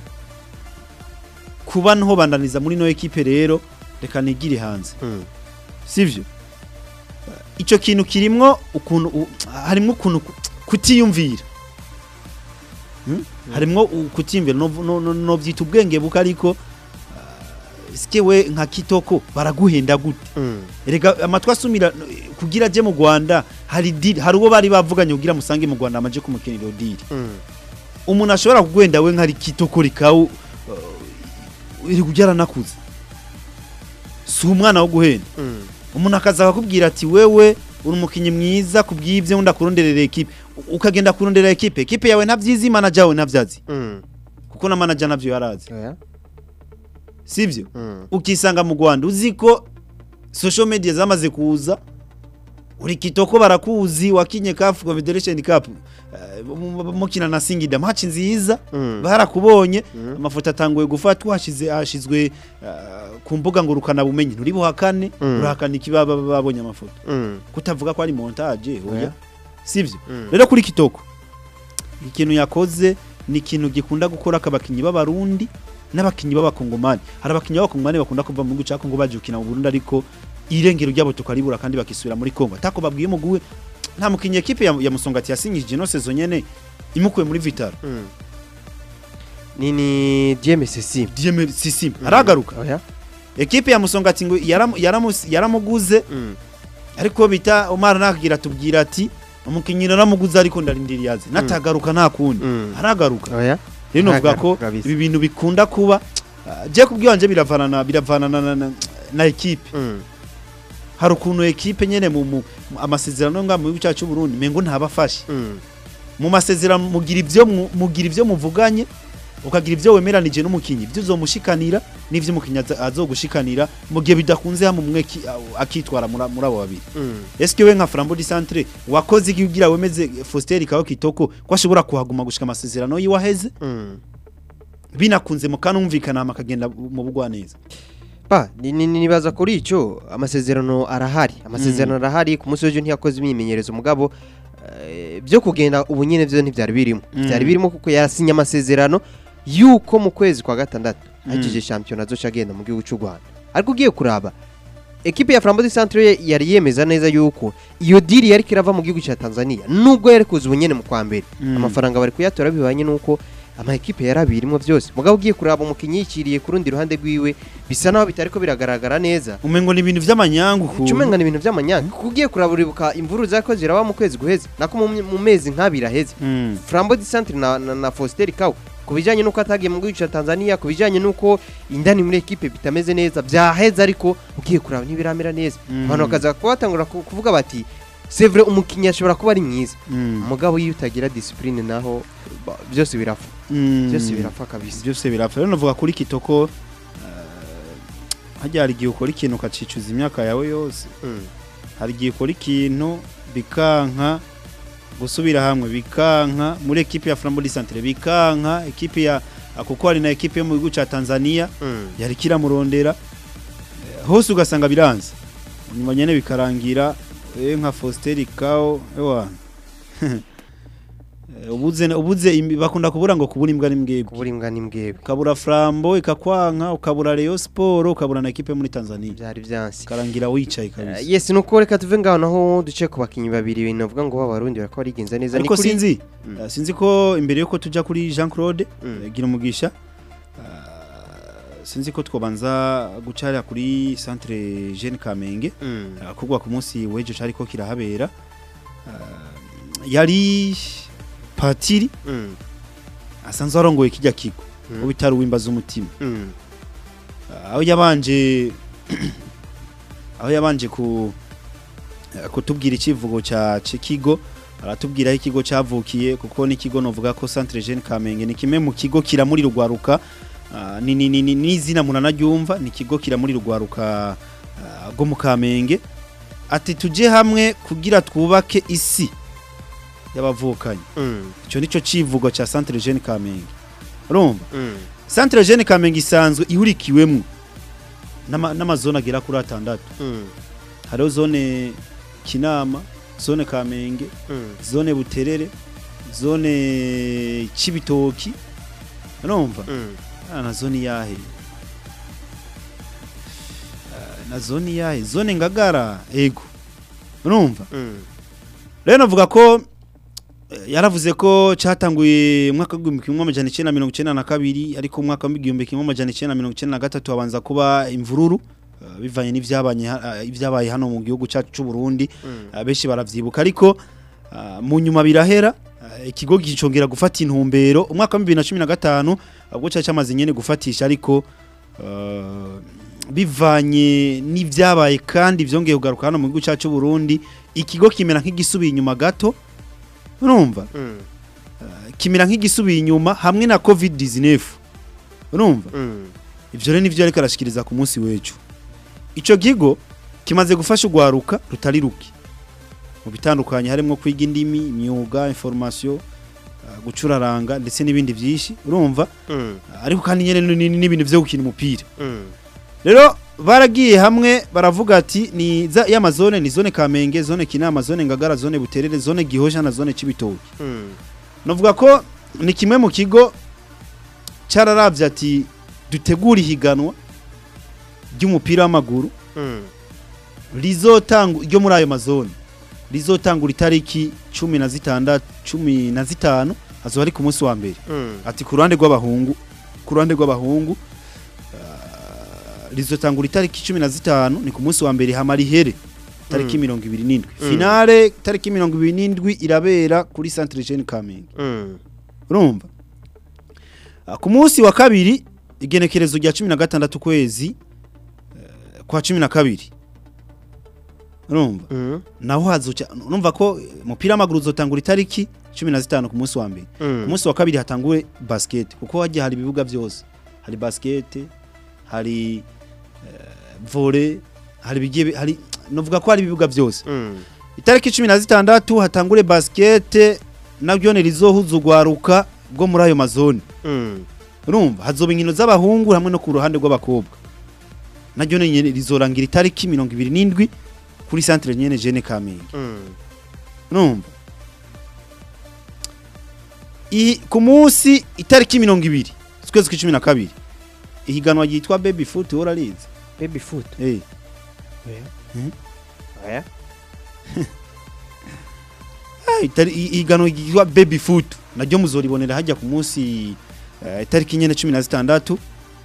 kuba nho bandaniza muri no equipe rero reka nigire hanze sivyo icyo kintu kirimwo ukuntu u- harimwo ukuntu ku- kutiyumvira Hmm? harimwo u- kutiyumvira no, no, no, no byita ubwenge buka ariko uh, sike we nka kitoko baraguhenda gute rega amatwi asumira eh, kugira aje mu Rwanda hari deal hari uwo bari bavuganye kugira musange mu Rwanda amaje kumukinira iyo deal umuntu ashobora kugwenda we nkari kitoko rikawu uh, iri kujyara nakuze si umwana wo guhenda umuntu akaza akakubwira ati wewe uri umukinnyi mwiza ku bw'ibyo wenda kuronderera ekipe U- ukagenda kurondera ekipe ekipe yawe ntabyizi manager wawe ntabyazi kuko na manager nabyo yarazi sibyo ukisanga mu Rwanda uzi ko social media zamaze kuza uri kitoko barakuzi wakinye CAF Confederation Cup eh, mu- mu- mukina na Singida match nziza barakubonye amafoto atanguye gufatwa hashize hashizwe uh, ku mbuga ngurukana bumenyi nturi buhakane Mm. urahakana ikibaba babonye amafoto kutavuga ko ari montage oya Oya. sivyo rero kuri kitoko ikintu yakoze ni ikintu gikunda gukora akabakinyi b'abarundi n'abakinyi b'abakongomani hari abakinyi b'abakongomani bakunda kuva mu gihugu cya Kongo baje gukina mu Burundi ariko irengero ryabo tukaribura kandi bakisubira muri Kongo atako babwiye muguwe nta mukinyi ekipe ya, ya Musongati yasinyije no saison nyene imukuye muri Vitaro ni ni DMSC Dieme Sisim aragaruka oya ekipe ya Musongati ngo yaramu- yaramu- yaramuguze ariko bita Omar nakigira tubwira ati umukinyi naramuguze ariko ndarindiriye aze natagaruka nta kundi Mm. aragaruka oya rero novuga ko Aragaruka kabisa. ibi bintu bikunda kuba ah, je kubwiyanje biravanana biravanana na, na, na ekipe hari ukuntu ekipe nyene mu, mu mu- amasezerano nga mu gihugu cyacu Burundi mengo ntabafashe mu masezerano mugira ivyo mu- mugira ivyo muvuganye ukagira ibyo wemeranije n'umukinyi ibyo uzomushikanira n'ivyo umukinyi aza- azogushikanira mu gihe bidakunze hamwe umwe ki- akitwara muri muri abo babiri Mm. eske we nka Flambeau du Centre wakoze iki kugira wemeze Faustin Kaho Kitoko ko ashobora kuhaguma gushika amasezerano yiwaheze Mm. binakunze mu kanumvikana hama akagenda mu bugwa neza ba ni- ni- nibaza kuri icyo amasezerano arahari amasezerano arahari ku munsi w'ejo ntiyakoze imyimenyerezo mugabo eh, byo kugenda ubu nyine byo ntibyari birimo Mm. byari birimo kuko yasinye amasezerano yuko mu kwezi kwa gatandatu Mm. ahejeje shampiyona azoca agenda mu gihugu cy'u Rwanda ariko ugiye kuraba ekipe ya Flambeau du Centre yari yemeza neza yuko iyo diri yari kirava mu gihugu cya Tanzania nubwo yari kuza ubunyene mu kwa mbere Mm. amafaranga bari kuyatora bibanye nuko ama ekipe yarabirimo byose mugabo ugiye kuraba umukinyi yiciriye ku rundi ruhande rwiwe bisa naho bitariko biragaragara neza umengo ni ibintu vy'amanyangu ku Cumenga ni ibintu by'amanyanga kuko ugiye kuraba uribuka imvuru zako ziraba mu kwezi guheze nako mu, mu mezi nk'abiri aheze Mm. Flambeau du Centre na, na, na Faustin Kawe ku bijyanye n'uko atagiye mu gihugu cya Tanzania ku bijyanye n'uko indani muri ekipe bitameze neza byaheze ariko ugiye kuraba ntibiramera neza Mm. abantu bakaza kuba batangura ku- kuvuga bati c'est vrai umukinnyi ashobora kuba ari mwiza Mm. umugabo iyo utagira discipline naho ba- byose birapfa Mm. byose birapfa kabisa byose birapfa rero navuga kuri kitoko hajya hari igihe ukora ikintu ukacicuza imyaka yawe yose Mm. hari igihe ukora ikintu bikanka gusubira hamwe bikanka muri ekipe ya Flambeau du Centre bikanka ekipe ya kuko hari na ekipe yo mu gihugu ca Tanzania Mm. yari kiramurondera Eh, hose ugasanga biranze nyuma nyene bikarangira eh, nka Faustin Kao ewa Eh, ubuze ubuze imi- bakunda kubura ngo kubura imbwa n'imbwebwe kubura imbwa n'imbwebwe ukabura Flambo ikakwanka ukabura Rayon Sport ukabura na ekipe muri Tanzania byari byansi karangira wicaye kabisa Uh, yes nuko reka tuve ngaho naho duce ku bakinnyi babiri ibintu bavuga ngo b'abarundi barako barigenza neza ariko kuri- sinzi Mm. eh, sinzi ko imbere yuko tujya kuri Jean Claude Mm. eh, gira umugisha eh, sinzi ko twobanza gucarira kuri centre Jeune Kamenge Mm. eh, kugwa ku munsi w'ejo cari ko kirahabera Eh, yari patiri Mm. asanzwe arongoye kijya kigo Mm. ubitari uwimbaza umutima Mm. aho yabanje aho yabanje ku eh, kutubwira ikivugo cya kigo aratubwira aho ikigo cyavukiye kuko n'ikigo novuga ko Centre Jeune Kamenge ni kimwe mu kigo kiramuri rugwaruka ah, ni ni ni ni- n'izina munanaryumva ni ikigo kiramuri rugwaruka ah, rwo mu Kamenge ati tuje hamwe kugira twubake isi y'abavukanyi Mm. icyo nico civugo cya Centre Jeune Kamenge urumva Mm. Centre Jeune Kamenge isanzwe ihurikiwemwo n'ama- n'amazone agera kuri atandatu Mm. hariho zone Kinama zone Kamenge Mm. zone Buterere zone Cibitoki urumva Mm. ah, na zone yahe Ah, na zone yahe zone Ngagara ego urumva Mm. rero navuga ko eh, yaravuze ko cyatanguye mu mwaka w'igihumbi kimwe amajana icyenda mirongo icyenda na kabiri ariko mu mwaka w'igihumbi kimwe amajana icyenda mirongo icyenda na gatatu habanza kuba imvururu eh, bivanye n'ivyabanye ha- eh, ibyabaye hano mu gihugu cyacu cy'u Burundi Mm. abenshi baravyibuka ariko ah, mu nyuma birahera ah, ikigo gicongera gufata intumbero umwaka wa 2015 ubwo cyaca cyamaze nyene gufatisha ariko ah, bivanye n'ivyabaye kandi vyongeye kugaruka hano mu gihugu cyacu cy'u Burundi ikigo kimera nk'igisubiye inyuma gato urumva Mm. kimera nk'igisubiye inyuma hamwe na covid 19 urumva Mm. ivyo rero nivyo ariko arashikiriza ku munsi w'ejo ico kigo kimaze gufasha urwaruka rutari ruke mu bitandukanye harimo kwiga indimi imyuga information uh, gucuraranga ndetse n'ibindi vyinshi urumva Mm. ariko kandi nyene ni- ni- n'ibintu vyo gukina umupira Mm. rero baragiye hamwe baravuga ati ni za y'amazone ni zone Kamenge zone Kinama zone Ngagara zone Buterere zone Gihosha na zone Cibitoke Mm. Navuga ko ni kimwe mu kigo cyararavye ati dutegura ihiganwa ry'umupira w'amaguru Mm. rizotanga ryo muri ayo mazone rizotangura itariki cumi na zitandatu cumi na zitanu azoba ari ku munsi wa mbere Mm. ati ku ruhande rw'abahungu ku ruhande rw'abahungu ah, rizotangura itariki cumi na zitanu ni ku munsi wa mbere hama rihere tariki Mm. mirongo ibiri n'indwi Mm. finale tariki mirongo ibiri n'indwi irabera kuri centre jeune kamenge Mm. urumva Ah, ku munsi wa kabiri igenekerezo rya cumi na gatandatu kwezi eh, kwa cumi na kabiri urumva Mm. naho hazuca urumva ko umupira w'amaguru uzotangura itariki 15 ku munsi wa mbere Mm. ku munsi wa kabiri hatanguwe basket kuko hagiye hari ibibuga byose hari basket hari eh, volley hari bigiye bi- hari novuga ko hari ibibuga byose Mm. itariki 16 hatangure basket nabyo ne rizohuza ugwaruka bwo muri ayo mazone Mm. urumva hazoba inkino z'abahungu hamwe no ku ruhande rw'abakobwa naryo nyene rizorangira itariki 27 kuri centre nyene Jeune Kamenge Mm. urumva I- ku munsi itariki 20 ukwezi kwa 12 ihiganwa ryitwa baby foot urarizi baby foot eh oya Mm. oya Ah, itari- i- ihiganwa ryitwa baby foot naryo muzoribonera hajya ku munsi eh, itariki nyene 16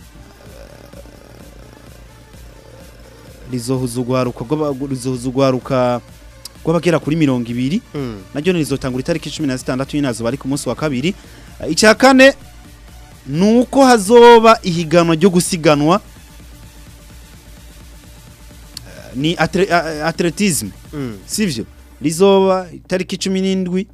rizohuza ugwaruka rw'aba- rizohuza ugwaruka rw'abagera kuri mirongo ibiri Mm. naryo rizotangura itariki 16 y'inazo bari ku munsi wa kabiri Eh, icya kane nuko hazoba ihiganwa ryo gusiganwa Eh, ni atre- a- a- atletisme Mm. sivyo rizoba itariki 17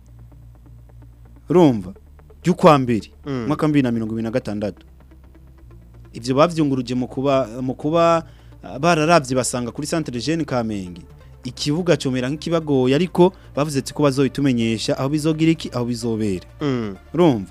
urumva ry'ukwa mbere Mm. mwaka 2026 ivyo bavyunguruje mu kuba mu kuba ah, bararavye basanga kuri centre Jeune Kamenge ikibuga comera nk'ikibagoye ariko bavuze ati ko bazoyitumenyesha aho bizogira iki aho bizobera Mm. urumva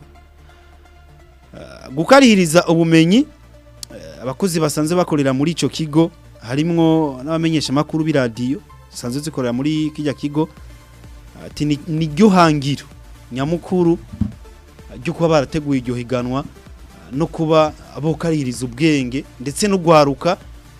Ah, gukarihiriza ubumenyi eh, abakozi basanzwe bakorera muri ico kigo harimwo n'abamenyesha makuru b'iradiyo zisanzwe zikorera muri kijya kigo ati ni- ni ryo hangiro nyamukuru ah, ryo kuba barateguye iryo higanwa ah, no kuba bokarihiriza ubwenge ndetse no gwaruka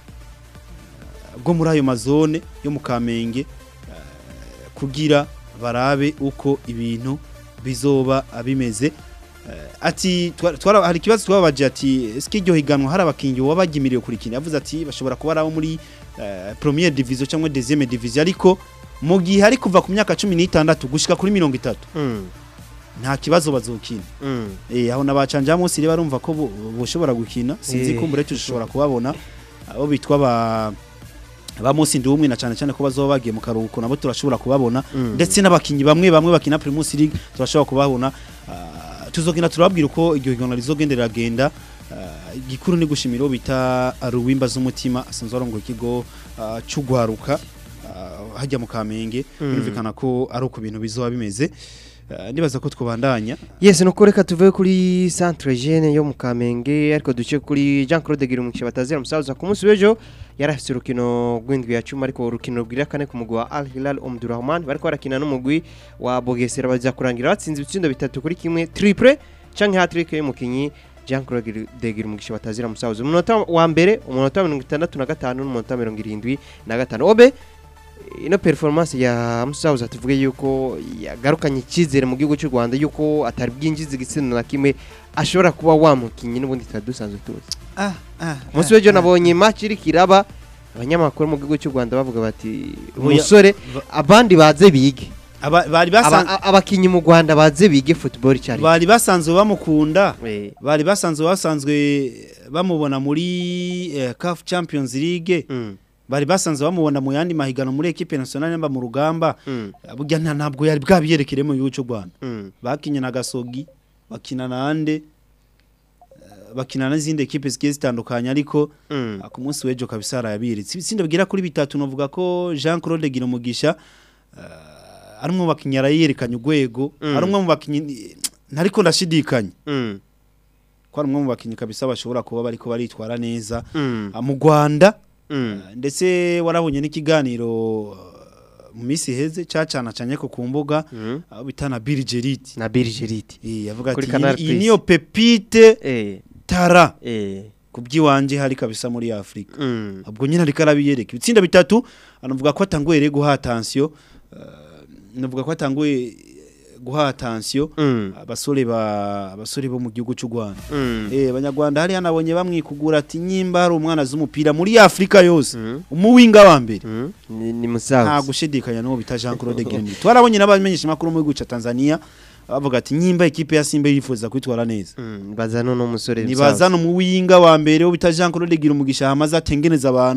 ah, bwo muri ayo mazone yo mu Kamenge ah, kugira barabe uko ibintu bizoba bimeze Eh, ati twa- twara hari ikibazo twababaje ati eske iryo higanwa hari abakinyi wabagimiriye kurikina yavuze ati bashobora kuba ari abo muri eh, première division cyangwa deuxième division ariko mu gihe ari kuva ku myaka 16 gushika kuri 30 Mm. nta kibazo bazokina Mm. eh aho nabacanja munsi rero barumva ko bo- boshobora gukina sinzi Eh. ko mbere tushobora kubabona abo bitwa ba ba munsi ndi umwe na cyane cyane ko bazoba bagiye mu karuhuko nabo turashobora kubabona Mm. ndetse n'abakinyi bamwe bamwe bakina Primus League turashobora kubabona Ah, tuzogenda turababwira uko iryo higanwa rizogendera genda Ah, igikuru ni gushimira uwo bita Ruwimba z'umutima asanzwe arongoye ikigo ah, cy'ugwaruka ah, hajya mu Kamenge Mm. birumvikana ko ari uko ibintu bizoba bimeze Ah, ndibaza ko twobandanya Yes, nuko reka tuve kuri Centre Jeune yo mu Kamenge ariko duce kuri Jean Claude Girumugisha batazira musaza ku munsi w'ejo yarafise urukino rw'indwi ya cumi ariko urukino rubwira kane ku mugwi wa Al Hilal Omdurrahman bariko barakina n'umugwi wa Bogesera baza kurangira batsinze ibitsindo bitatu kuri kimwe triple canke hat-trick y'umukinyi Jean Claude Girumugisha batazira musaza umunota wa mbere umunota wa 65 n'umunota wa 75 obe ino performance ya Musauza tuvuge yuko yagarukanye icyizere mu gihugu cy'u Rwanda yuko atari bwinjiza igitsina na kimwe ashobora kuba wamukinyi n'ubundi tutari dusanzwe tuzi ah ah umunsi w'ejo nabonye match iri kiraba abanyamakuru mu gihugu cy'u Rwanda bavuga bati Oya, umusore ba- abandi baze bige aba- bari Aba- basanzwe a- abakinyi mu Rwanda baze bige football cyari bari basanzwe bamukunda Eh, bari basanzwe basanzwe bamubona muri eh, CAF Champions League mm, bari basanzwe bamubona mu yandi mahiganwa muri equipe nationale mba mu rugamba mm, burya nta- ntabwo yari bwabiyerekere mu gihugu cy'u Rwanda mm, bakinye na Gasogi bakina na Ande eh, bakina n'izindi equipe zigiye zitandukanye ariko mm. ah, ku munsi w'ejo kabisa arayabiritse ibitsinde bigera kuri bitatu novuga ko Jean Claude Girumugisha uh, ari umwe mu bakinyi arayerekanye urwego Mm. ari umwe mu bakinyi ntariko ndashidikanya Mm, ko ari umwe mu bakinyi kabisa bashobora kuba bariko baritwara neza mm, Ah, mu Rwanda mm. ah, ndetse warabonye n'ikiganiro ah, mu minsi heze cacana canye ko ku mbuga Mm. aho bitana Bill Gerrit na Birgerite eh yavuga Kuri ati Canal iyi Plus. niyo pepite eh tara eh kubyiwanje hari kabisa muri Afrika mm, ubwo nyine ariko arabiyereka ibitsinda bitatu anavuga ko atanguye rero guha attention uh, navuga ko atanguye guha attention mm, abasore ba abasore bo mu gihugu cy'u Rwanda mm, eh abanyarwanda hari hanabonye bamwikugura ati nyimba hari umwana z'umupira muri Afrika yose mm, umuwinga wa mbere mm. ni ni nta musaza gushidikanya n'uwo bita Jean Claude Girumugisha twarabonye n'abamenyesha makuru mu gihugu cya Tanzania bavuga ati nyimba ikipe ya Simba yifuza kwitwara neza Mm, baza none umusore nibazana umuwinga wa mbere wo bita Jean Claude Girumugisha hamaze atengeneza abantu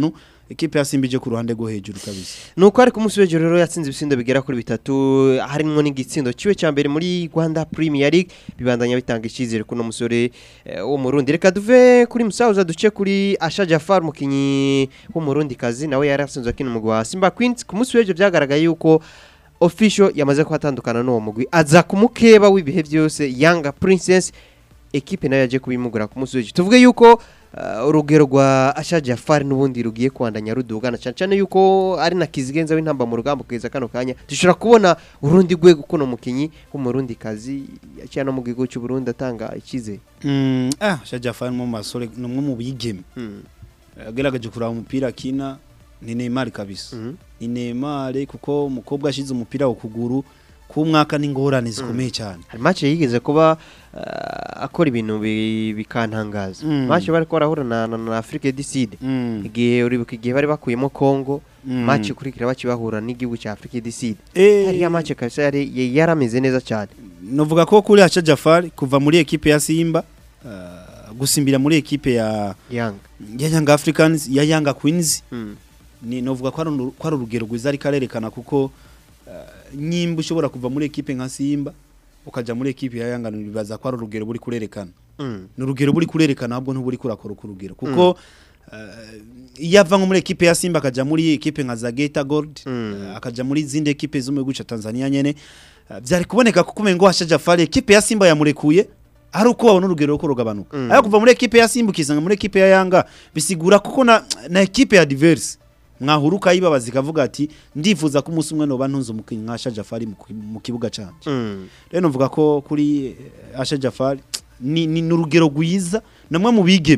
ekipe ya Simba ije ku ruhande rwo hejuru kabisa nuko ariko umunsi w'ejo rero yatsinze ibitsindo bigera kuri bitatu harimo n'igitsindo kiwe cya mbere muri Rwanda Premier League bibandanya bitanga icyizere kuno musore eh, wo mu Burundi reka duve kuri Musauza duce kuri Asha Jafar umukinyi wo mu Burundi kazi nawe yari asanzwe akina umugwi wa Simba Queens ku munsi w'ejo byagaragaye yuko official yamaze kuhatandukana n'uwo mugwi aza kumukeba w'ibihe byose Yanga Princess ekipe nayo yaje kubimugura ku munsi w'ejo tuvuge yuko uh, urugero rwa Asha Jafar n'ubundi rugiye kwandanya rudugana cyane cyane yuko ari na kizigenza w'intamba mu rugamba kugeza kano kanya dushobora kubona urundi rwego kuno mukinyi w'umurundi kazi yaciye no mu gihugu cy'u Burundi atanga icyizere mm, ah Shajafan mu masore numwe mu bigeme mm. agaragaje kuraba umupira akina ni Neymar kabisa mm. ni Neymar kuko umukobwa ashize umupira ku kuguru ku mwaka n'ingorane zikomeye cyane hari match yigeze kuba uh, akora ibintu bi- bikantangaza Mm. match bari ko barahura na, na, na Afrique du Sud Mm, igihe uribuka igihe bari bakuyemo Congo mm. match ikurikira bakibahura n'igihugu cya Afrique du Sud Eh, hariya match kabisa yari yari yarameze neza cyane novuga ko kuri Acha Jafar kuva muri ekipe ya Simba uh, gusimbira muri ekipe ya Yanga ya Young Africans ya Young Queens mm. ni novuga ko ari uru- ko ari urugero rwiza ariko arerekana kuko uh, nyimba ushobora kuva muri ekipe nka Simba ukaja muri ekipe ya Yanga nibaza ko ari urugero buri kurerekana Mm. ni urugero buri kurerekana ahubwo ntuburi kurakora ku rugero kuko uh, iyo ava nko muri ekipe ya Simba akaja muri ekipe nka Zageta Gold Mm. uh, akaja muri zindi ekipe zo mu gihugu ca Tanzania nyene uh, vyari kuboneka kuko umengo Hasha Jafari ekipe ya Simba yamurekuye ari uko babona urugero ruko rugabanuka Mm. ariko kuva muri ekipe ya Simba ukizanga muri ekipe ya Yanga bisigura kuko na, na ekipe ya diverse mwahura ukayibabaza ikavuga ati ndifuza ko umunsi umwe noba ntunze umukinnyi nka Hasha Jafari mu, mu kibuga canje Mm. rero novuga ko kuri eh, Asha Jafari ni, ni, ni urugero rwiza namwe mu bigeme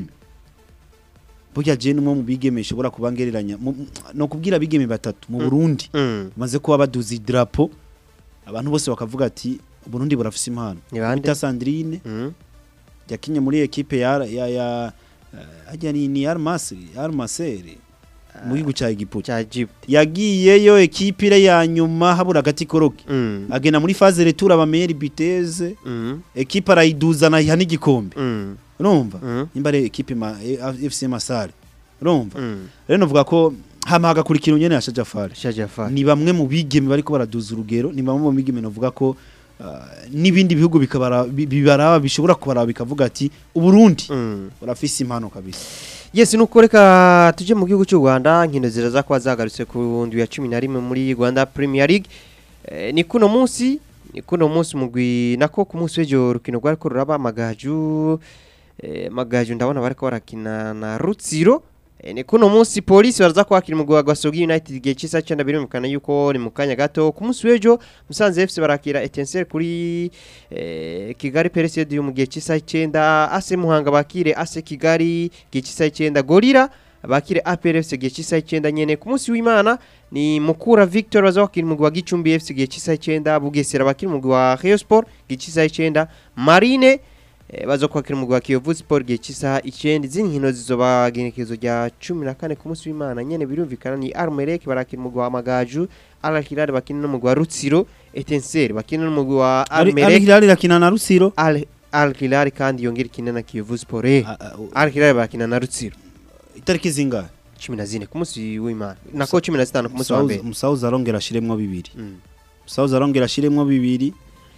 burya je numwe mu bigeme ishobora kuba ngereranya mu- mu- no kubwira abigeme batatu mu Burundi Mm. bamaze kuba baduza idarapo abantu bose bakavuga ati Burundi burafise impano Ni bande? bita Sandrine Mm. yakinye muri ekipe ya ya ya eh, hajya ni ni Armasri Armaseri mu gihugu cya Egiputa cya Egypt yagiyeyo ekipe ire ya nyuma habura agati koroke Mm. agena muri phase retour abameri biteze Mm. ekipe arayiduzana iha n'igikombe Mm. urumva Mm. nimba ari ekipe ma eh, FC Masare urumva Mm. rero novuga ko hama hagakurikira unyene ya Shajafari Asha Jafar ni bamwe mu bigeme bariko baraduza urugero ni bamwe mu bigeme novuga ko ah, n'ibindi bihugu bikabara bi- bibaraba bishobora kubaraba bikavuga ati uburundi Mm. urafise impano kabisa Yes nuko reka tuje mu gihugu cy'u Rwanda nkino ziraza kuba zagarutse ku ndwi ya 11 muri Rwanda Premier League eh, ni kuno munsi ni kuno munsi mugwi nako ku munsi w'ejo rukino rwari ko ruraba amagaju eh, magaju ndabona bariko barakina na Rutsiro eh, ni kuno munsi polisi baraza kwakira umugwi wa Gasogi United igihe cy'isa cyenda birumvikana yuko ni mu kanya gato ku munsi w'ejo Musanze FC barakira Etincelle kuri eh, Kigali Pereside mu gihe cy'isa cyenda AC Muhanga bakire AC Kigali gihe cy'isa cyenda Gorira bakire APR FC gihe cy'isa cyenda nyene ku munsi w'Imana ni Mukura Victor baza bakira umugwi wa Gicumbi FC gihe cy'isa cyenda Bugesera bakira umugwi wa Rayon Sport gihe cy'isa cyenda Marine eh, baza kwakira umugwi wa Kiyovu Sport gihe cy'isa icyenda izindi nkino zizoba genekezo rya 14 ku munsi w'Imana nyene birumvikana ni Armelek barakira umugwi wa Magaju Al Hilal bakina n'umugwi wa Rutsiro Etincelle bakina n'umugwi wa Al Armelek Hilal irakina na Rusiro Al Al Hilal kandi yongera ikina na Kiyovu Sport eh. Ah, ah, u- Al Hilal barakina na Rutsiro itariki zingahe 14 ku munsi w'Imana nako 15 ku munsi wa mbere Musauza arongera ashiremwo bibiri Mm. Musauza arongera ashiremwo bibiri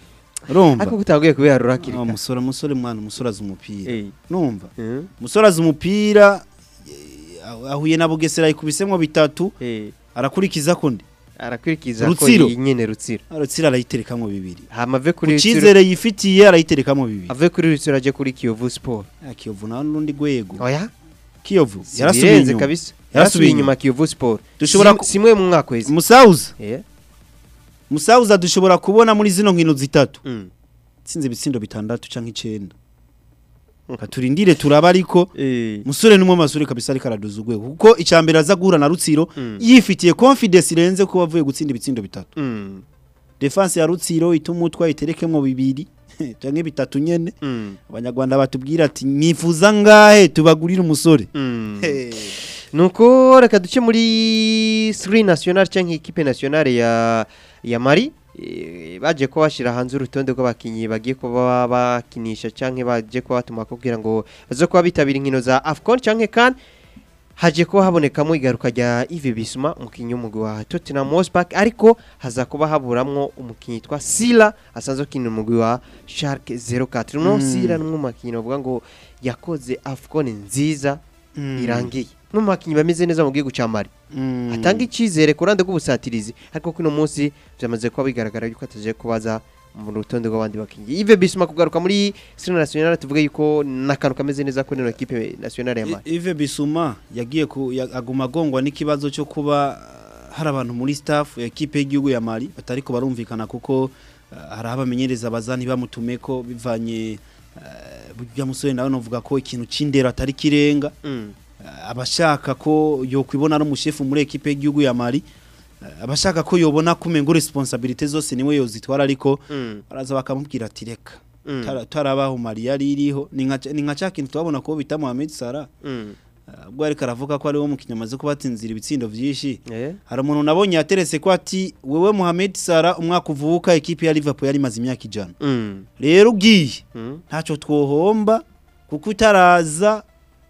urumva ariko kutaguye kubiharura hakiri Ah, kare umusore umusore mwana umusore azi umupira Eh. numva Mm. umusore azi umupira eh, ahuye na Bugesera yikubisemwo bitatu Eh. arakurikiza kundi arakurikiza ko Rutsiro. iyi nyene Rutsiro aratsira arayiterekamwo bibiri hama ave ku kuri Rutsiro cyizere yifitiye arayiterekamwo bibiri ave kuri Rutsiro aje kuri Kiyovu Sport Ah, Kiyovu nawe n'urundi rwego oya Kiyovu yarasubiye yarasubiye inyuma kabisa Yarasubiye yarasubiye inyuma. inyuma Kiyovu Sport Dushobora Sim- ku- simwe mu mwaka wese Musauza eh Musauza dushobora kubona muri zino nkino zitatu Mm. tsinze ibitsindo bitandatu canke icenda katurindire turaba ariko eh musore numwe masure kabisa ariko araduza urwego kuko icambere aza guhura na Rutsiro Mm. yifitiye confidence irenze ko bavuye gutsinda ibitsindo bitatu Mm. defense ya Rutsiro ituma utwa iterekemo bibiri canke bitatu nyene Mm. abanyarwanda batubwira ati nifuza ngahe tubagurire umusore Mm. Hey. nuko reka duce muri sri national cyangwa ikipe nationale ya ya mari eh, baje ko bashyira hanze urutonde rw'abakinnyi bagiye kuba bakinisha cyangwa baje kuba batuma kugira ngo baze kuba bitabira inkino za afcon cyangwa kan haje kuba habonekamo igaruka rya Yves Bissouma umukinnyi w'umugwi wa Tottenham Hotspur ariko haza kuba haburamwo umukinnyi yitwa Sila asanzwe akinira umugwi wa Schalke 04 no Mm. Sila n'umwe mu bakinnyi bavuga ngo yakoze AFCON nziza irangiye no mu bakinnyi bameze neza mu gihugu cya Mali Mm. atanga icyizere ku ruhande rw'ubusatirizi ariko kuno munsi byamaze kuba bigaragara yuko ataje kubaza mu rutonde rw'abandi bakinnyi Yves Bissouma kugaruka muri Sino National tuvuge yuko n'akantu kameze neza kuri ino equipe nationale ya Mali I- Yves Bissouma yagiye ku ya- aguma agongwa n'ikibazo cyo kuba uh, hari abantu muri staff ya equipe y'igihugu ya Mali batariko barumvikana kuko uh, hari abamenyereza bazani bamutume ko bivanye uh, burya musore nawe novuga ko ikintu c'indero atari kirenga Mm. uh, abashaka ko yokwibona ari umushefu muri equipe y'igihugu ya Mali uh, abashaka ko yobona kumengo responsibility zose niwe yozitwara ariko Mm. baraza bakamubwira ati reka Mm. tara- tarabaho Mali yari iriho ni nka ni nka ca kintu twabona ko bita Mohamed Salah Mm. Uh, ubwo ariko aravuga ko ari wo mukinnyi amaze kubatsinzira ibitsindo vyinshi Eh. hari umuntu nabonye yateretse ko ati wewe Mohamed Salah umwaka uvuka ekipi ya Liverpool yari imaze imyaka ijana Mm. rero ugiye Mm. ntacyo twohomba kuko utaraza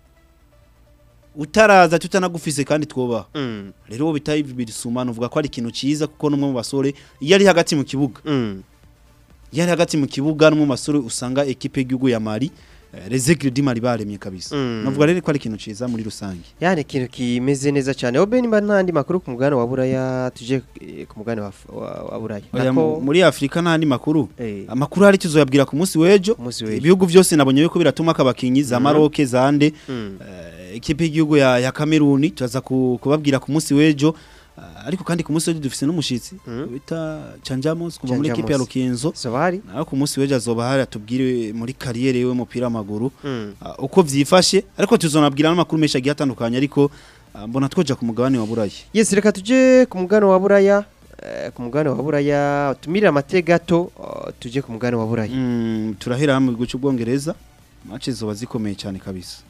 utaraza tutanagufise kandi twobaho Mm. rero uwo bita Yves Bissouma uvuga ko ari ikintu ciza kuko n'umwe mu basore iyo ari hagati mu kibuga Mm. iyo ari hagati mu kibuga n'umwe mu basore usanga ekipe y'igihugu ya Mali eh, les Aigles du Mali baremye kabisa Mm. navuga rero ko ari ikintu ciza muri rusange Yani ikintu kimeze neza cyane obe nimba ntandi makuru ku mugabane wa Buraya tuje eh, ku mugabane wa, wa, wa Buraya Oya, mu- muri Afrika n'andi makuru eh, amakuru hari tuzoyabwira ku munsi w'ejo ku munsi w'ejo. ibihugu byose nabonye yuko biratuma abakinyi za Mhm. Maroc za nde Mm. eh, ikipe y'igihugu ya, ya Cameroon tuzaza ku- kubabwira ku munsi w'ejo eh, ariko kandi ku munsi w'ejo dufise n'umushitsi Mhm. bita Chanjamos kuva muri Chanjamos. ikipe ya Rukinzo Sobari naho ku munsi w'ejo azoba hari atubwire muri kariyeri yiwe y'umupira w'amaguru Mm. ah, uko vyifashe ariko tuzonabwira n'amakuru menshi agiye atandukanye ariko ah, mbona twoja ku mugabane wa Buraya Yes reka tuje ku mugabane wa Buraya eh, ku mugabane wa Buraya tumirire amate gato uh, tuje ku mugabane wa Buraya Mm, turahera hamwe guca ubwongereza match zoba zikomeye cyane kabisa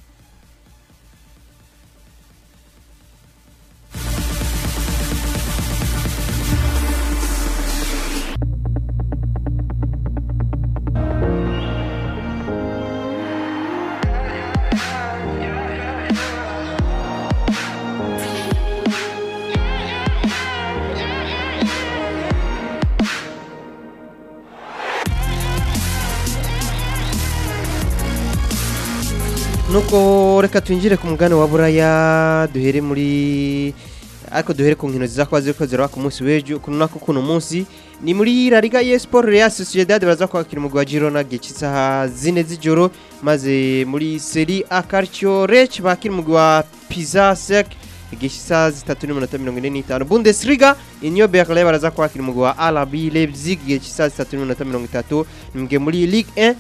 nuko reka twinjire ku mugabane wa Buraya duhere muri ariko duhere ku nkino ziza kuba ziriko ziraba ku munsi w'ejo kuno nako kuno munsi ni muri La Liga y'Esport Real Sociedad baraza kwakira umugwi wa Girona gihe cy'isaha zine z'ijoro maze muri Serie A Calcio Lech bakira umugwi wa Pisa Sec igihe cy'isaha zitatu n'iminota mirongo ine n'itanu Bundesliga Union Berlin baraza kwakira umugwi wa RB Leipzig igihe cy'isaha zitatu n'iminota mirongo itatu ni mugihe muri Ligue 1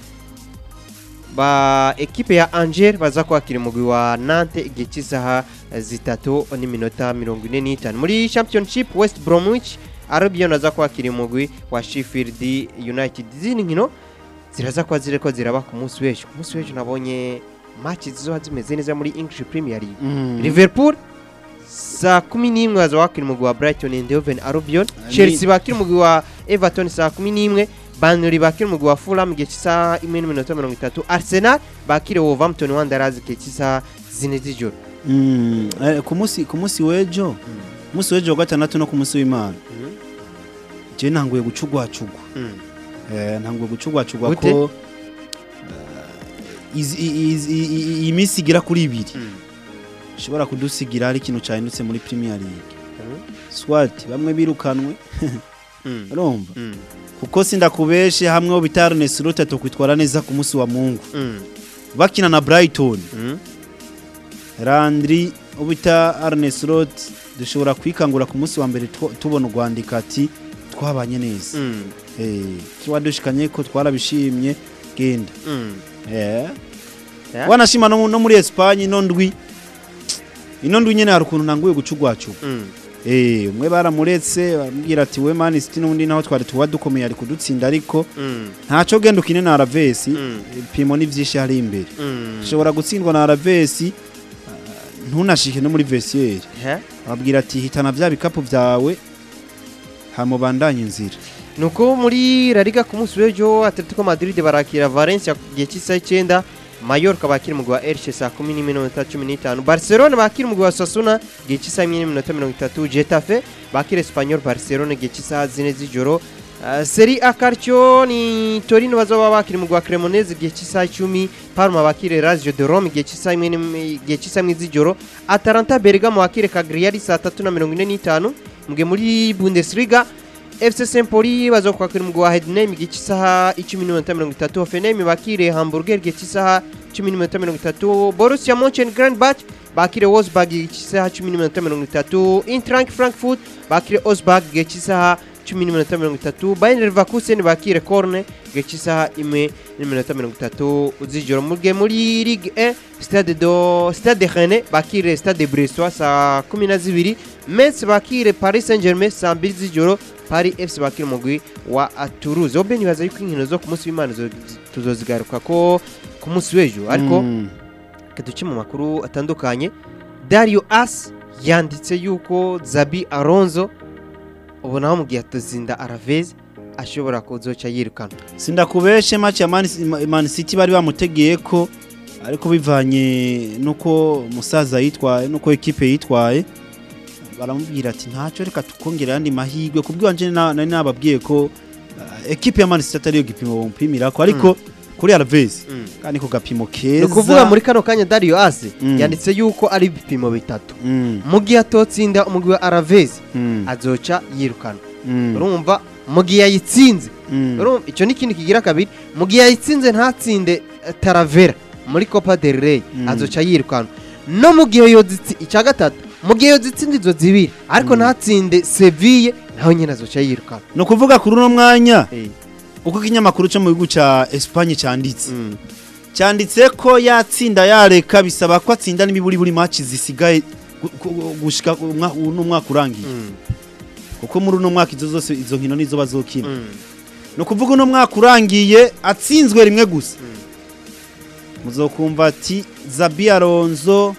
ba ekipe ya Angers baza kwakira umugwi wa Nantes igihe cy'isaha zitatu n'iminota mirongo ine n'itanu muri championship West Bromwich Albion aza kwakira umugwi wa Sheffield United izindi nkino ziraza kuba ziriko ziraba ku munsi w'ejo ku munsi w'ejo nabonye match zizoba zimeze neza muri English Premier League Mm. Liverpool saa kumi n'imwe baza wakira umugwi wa Brighton and Hove Albion Ni- Chelsea bakira umugwi wa Everton saa kumi n'imwe Burnley bakira umugwi wa Fulham igihe cy'isaha imwe n'iminota mirongo itatu Arsenal bakira Wolverhampton Wanderers igihe cy'isaha zine z'ijoro Mm, eh, ku munsi ku munsi w'ejo umunsi w'ejo wa gatandatu no ku munsi w'imana je ntanguye gucugwacugwa Mm. eh, ntanguye gucugwacugwa Gute? ko eh, izi- i- izi- i- i- iyi minsi igira kuri ibiri Mm. ishobora kudusigira hari ikintu cyahindutse muri Premier League Mm. swat bamwe birukanwe Mm. urumva Mm. kuko sindakubeshe hamwe ho bita Arne Slot atokwitwara neza ku munsi wa Mungu Mm. bakina na Brighton Mm. Landry ubita Arne Slot dushobora kwikangura ku munsi wa mbere tu- tubona urwandika ati twabanye neza Mm. eh twadushikanye ko twarabishimye genda Mm. eh Yeah. wanashima no, no muri Espagne ino ndwi ino ndwi nyene hari ukuntu ntanguye gucugwacu Mm. eh umwe baramuretse baramubwira ati we Man City n'undi naho twari tuba dukomeye ari kudutsinda ariko Mm. ntaco genda ukine na Alaves Mm. pimo ni vyinshi hari imbere Mm. ushobora gutsindwa na Alaves uh, ntunashike no muri vestiaire Eh? ababwira ati hitana vya bikapu vyawe hamubandanye inzira nuko muri La Liga ku munsi w'ejo Atletico Madrid barakira Valencia ku gihe cy'isaha icyenda Mallorca bakira umugwi wa Elche saa kumi n'imwe n'iminota cumi n'itanu Barcelona bakira umugwi wa Sasuna igihe cy'isaha imwe n'iminota mirongo itatu Getafe bakira Espanyol Barcelona igihe cy'isaha zine z'ijoro Uh, Serie A Calcio ni Torino bazoba bakira umugwi wa Cremonese igihe cy'isaha icumi Parma bakire Lazio de Rome igihe cy'isaha imwe n'im- igihe cy'isaha imwe z'ijoro Atalanta Bergamo bakire Cagliari saa tatu na mirongo ine n'itanu mugihe muri Bundesliga FC Sempoli bazokwakira umugwi wa Heidenheim igihe cy'isaha icumi n'iminota mirongo itatu Hoffenheim bakire Hamburger igihe cy'isaha cumi n'iminota mirongo itatu Borussia Mönchengladbach bakire Wolfsburg igihe cy'isaha cumi n'iminota mirongo itatu Eintracht Frankfurt bakire Augsburg igihe cy'isaha cumi n'iminota mirongo itatu Bayern Leverkusen bakire Korne igihe cy'isaha imwe n'iminota mirongo itatu z'ijoro mugihe muri Ligue 1 Stade do Stade Rennes bakire Stade Brestois saa kumi na zibiri Metz bakire Paris Saint-Germain saa mbiri z'ijoro Paris FC bakire umugwi wa Toulouse obe nibaza yuko inkino zo ku munsi w'Imana zo- tuzozigaruka ko ku munsi w'ejo ariko Mm. reka duce mu makuru atandukanye Dario As yanditse yuko Zabi Alonso ubu naho mu gihe atazinda Aravez ashobora kuzoca yirukana sindakubeshe match ya Man, Man City bari bamutegeye ko ariko bivanye nuko umusaza yitwaye nuko ekipe yitwaye baramubwira ati ntacyo reka tukongera andi mahirwe kubwanje nari nababwiye ko uh, ekipe ya Man City atari yo gipimo bampimira ko ariko kuri Alves kandi ko gapimo ni keza ukuvuga muri kano kanya Dario As Mm. yanditse yuko ari ibipimo bitatu mm, mu gihe atotsinda umugwi wa Aravez mm, azoca yirukana mm, urumva mu gihe yayitsinze mm. urumva icyo ni ikindi kigira kabiri mu gihe yayitsinze ntatsinde eh, Taravera muri Copa del Rey Mm. azoca yirukana no mu gihe yozitsi icya gatatu mu gihe yozitsinda izo zibiri ariko Mm. ntatsinde Seville naho nyine azoca yirukana no kuvuga kuri uno mwanya Eh, uko ikinyamakuru cyo mu gihugu ca Espagne cyanditse mm, cyanditse ko yatsinda yareka bisaba ko atsinda n'imiburi buri match zisigaye gu- gu- gushika umwa- uno mwaka urangiye mm, kuko muri uno mwaka izo zose izo nkino nizo bazokina mm, no kuvuga uno mwaka urangiye atsinzwe rimwe gusa mm. muzokumva ati Zabi Alonso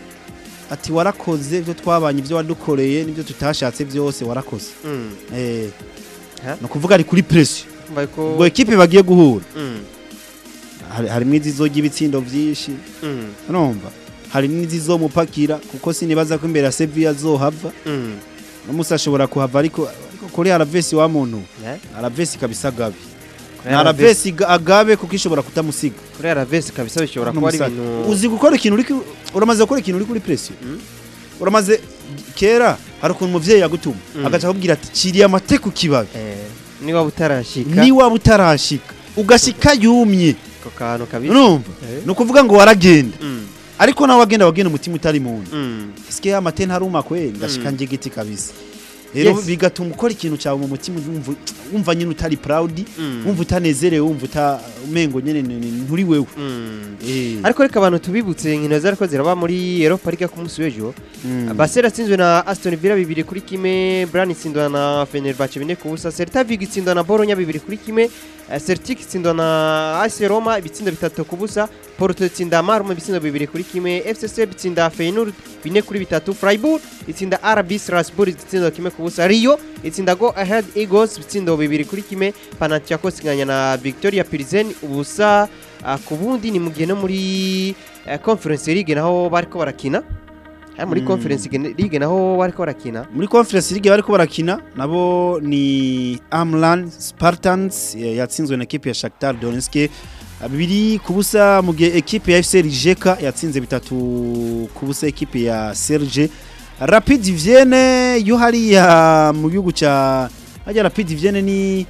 ati warakoze ibyo twabanye ibyo wadukoreye n'ibyo tutashatse byose warakoze Mm. eh Ha? no kuvuga ari kuri pressure Mbaye ko- ubwo ekipe bagiye guhura Mm, hari harimo izizojya ibitsindo byinshi mm, urumva hari n'izizomupakira kuko sinibaza ko imbere ya Sevilla azohava mm. n'umunsi ashobora kuhava ariko ariko kuri Aravesi wa muntu Eh? Aravesi kabisa agabe Kuri na Alaves- Aravesi ga- agabe kuko ishobora kutamusiga kuri Aravez kabisa bishobora kuba ari N'umusaza. ibintu uzi gukora ikintu uri ku- uramaze gukora ikintu uri kuri pressure Mm. uramaze kera hari ukuntu umuvyeyi yagutuma Mm. agaca akubwira ati ciriye amate ku kibabi Eh, niba utarashika ni waba utarashika ugashika yumye ako kantu kabisa urumva Eh. ni ukuvuga ngo waragenda Mm, ariko nawe wagenda wagenda umutima utari mu nda mm. Sike ya mate ntaruma kwe ndashika Mm. njegeti kabisa rero Yes. bigatuma ukora ikintu cyawe mu mutima wumva wumva nyine utari proud Mm. wumva utanezerewe wumva uta umengo nyine ni- ni- nturi wewe Mm. eh ariko reka abantu tubibutse inkino zariko ziraba muri Europa League ku munsi w'ejo mm. Basel atsinzwe na Aston Villa bibiri kuri kimwe Brann itsindwa na Fenerbahce bine ku busa Celta Vigo itsindwa na Bologna bibiri kuri kimwe eh, Celtic itsindwa na AS Roma ibitsindo bitatu ku busa Porto itsinda Malmo ibitsindo bibiri kuri kimwe FCC itsinda Feyenoord bine kuri bitatu Freiburg itsinda RB Strasbourg itsindo kimwe ku busa Rio itsinda Go Ahead Eagles ibitsindo bibiri kuri kimwe Panathinaikos inganya na Victoria Pilsen ubusa ah, ku bundi ni mu gihe no muri eh, Conference League naho bariko barakina Eh, muri Mm. Conference League naho bariko barakina muri conference league bariko barakina nabo ni Amlan Spartans eh, yatsinzwe na equipe ya Shakhtar Donetsk eh, bibiri ku busa mu gihe equipe ya FC Rijeka yatsinze bitatu ku busa equipe ya Serge Rapid Vienne yo hariya mu gihugu ca hajya Rapid Vienne ni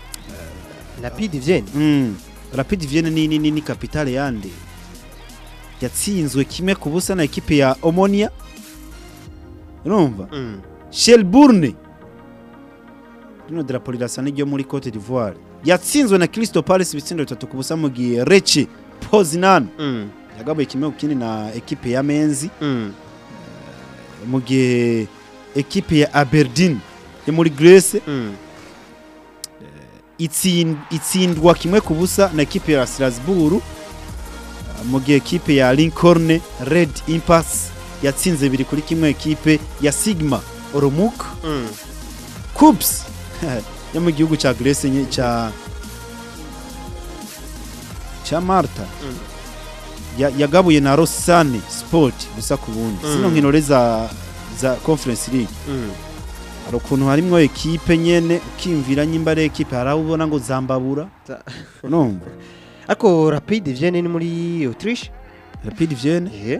Rapid Vienne Mm. Rapid Vienne ni ni, ni, ni capitale yande yatsinzwe kimwe ku busa na ekipe ya Omonia urumva Mm. Shelbourne rino drapo rirasa n'iryo muri Cote d'Ivoire yatsinzwe na Crystal Palace ibitsindo bitatu ku busa mu gihe Lecce Poznan Mm. yagabaye kimwe ku kindi na ekipe ya Menzi Mm. mu gihe ekipe ya Aberdeen yo muri Greece Mm. itsin- itsindwa kimwe ku busa na ekipe ya Strasbourg uh, mu gihe ekipe ya Lincoln Red Impasse yatsinze bibiri kuri kimwe ekipe ya Sigma Oromuk Mm. Cubs yo mu gihugu cya Greece nye- cya cya Malta Mm. ya- yagabuye na Rosane Sport gusa ku bundi Mm. zino nkino rero za za Conference League hari ukuntu harimwo ekipe nyene ukimvira nyimba ari ekipe hari aho ubona ngo zambabura Za- numva ariko rapide vienne ni muri autriche Rapid Vienne ehe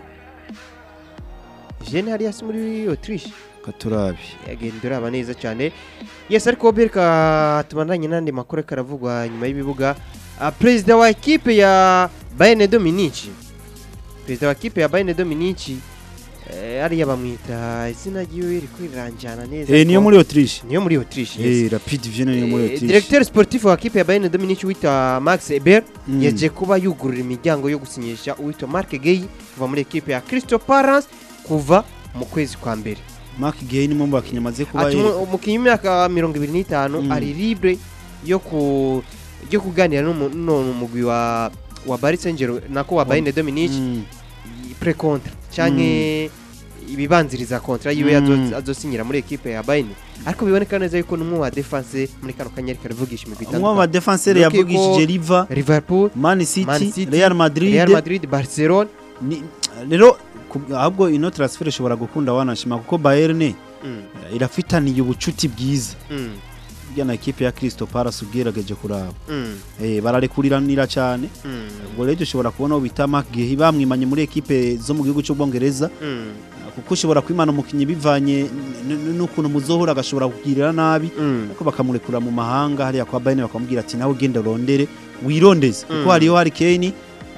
vienne hariya si muri autriche katurabi yagenda uraba neza cyane yes ariko bereka tubandanye n'andi makuru ariko aravugwa nyuma y'ibibuga Ah, perezida wa ekipe ya bayern dominici perezida wa ekipe ya bayern dominici eh, ariya bamwita izina ryiwe riko riranjana neza eh niyo ariko- muri Autriche niyo muri autriche yes. eh Rapid Vienne niyo muri Eh, Autriche directeur sportif wa ekipe ya bayern dominici witwa max eber Mm. yaje kuba yugurura imiryango yo gusinyisha uwitwa mark gay kuva muri ekipe ya crystal palace kuva mu kwezi kwa mbere Mark Gay ni mu bakinnyi amaze kuba ati yereka. umu- umukinnyi w'imyaka mirongo ibiri n'itanu Mm. ari libre yo ku yo kuganira n'umu- n'uwo mugwi wa wa Paris Saint-Germain nako wa Bayern Dominique Mm. pre contre canke ibibanziriza kontra yiwe Mm. azo- azosinyira muri ekipe ya Bayern ariko biboneka neza yuko n'umwe wa defense muri kano kanya ariko aravugisha imigwi umwe mu itandukanye badefenseri Nuko yavugishije Riva Liverpool Man City, Man City, Real Madrid, Real Madrid Barcelona Ni- rero ku- ahubwo ino transfer ishobora gukunda wanashima kuko Bayern Mm, irafitaniye ubucuti bwiza mm, burya na ekipe ya Crystal Palace ugerageje kuraba mm, eh bararekuriranira cyane mm, ubwo rero ushobora kubona uwo bita Mark Gay bamwimanye muri ekipe zo mu gihugu cy'ubwongereza mm, kuko ushobora kwimana umukinnyi bivanye n- n- n'ukuntu muzohura agashobora kugirira nabi mm. ariko bakamurekura mu mahanga hariya kwa Bayern bakamubwira ati nawe ugenda urondere wirondeze kuko Mm. hariyo Harry Kane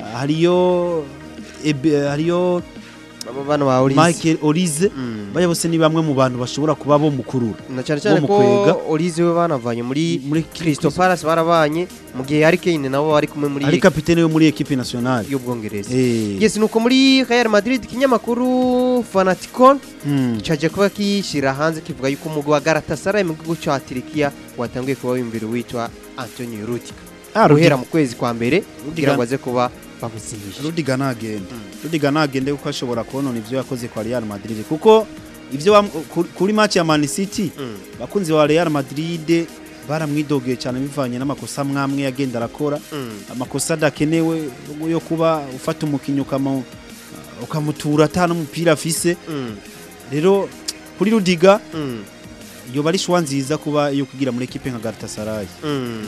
hariyo Ebe- hariyo Abo bana ba Olise Michael Olize Mm. baya bose ni bamwe mu bantu bashobora kuba bo mukurura na cyane cyane mu ko kwega. Olize we banavanye muri muri Crystal Palace barabanye mu gihe Harry Kane nabo bari kumwe muri ari kapitene yo muri equipe nationale y'ubwongereza eh yes nuko muri Real Madrid ikinyamakuru Fanaticon mm. cyaje kuba kishyira hanze kivuga yuko umugwi wa Galatasaray mu gihugu cya Turikiya watanguye kuba wiyumvira uwitwa Antonio Rudiger ah guhera mu kwezi kwa mbere kugira Rudiger ngo aze kuba bamusinyisha Rudiger nagende Mm. Rudiger nagende kuko ashobora kubona ivyo yakoze kwa Real Madrid kuko ivyo wam- ku- kuri match ya Man City Mm, bakunzi wa Real Madrid baramwidogeye cyane bivanye n'amakosa mwamwe yagenda arakora mm, amakosa adakenewe yo kuba ufata umukinnyi ukamu ukamutura ata n'umupira afise mm, rero kuri Rudiger mm, yoba ari shwa nziza kuba yo kugira muri ekipe nka Galatasaray mm.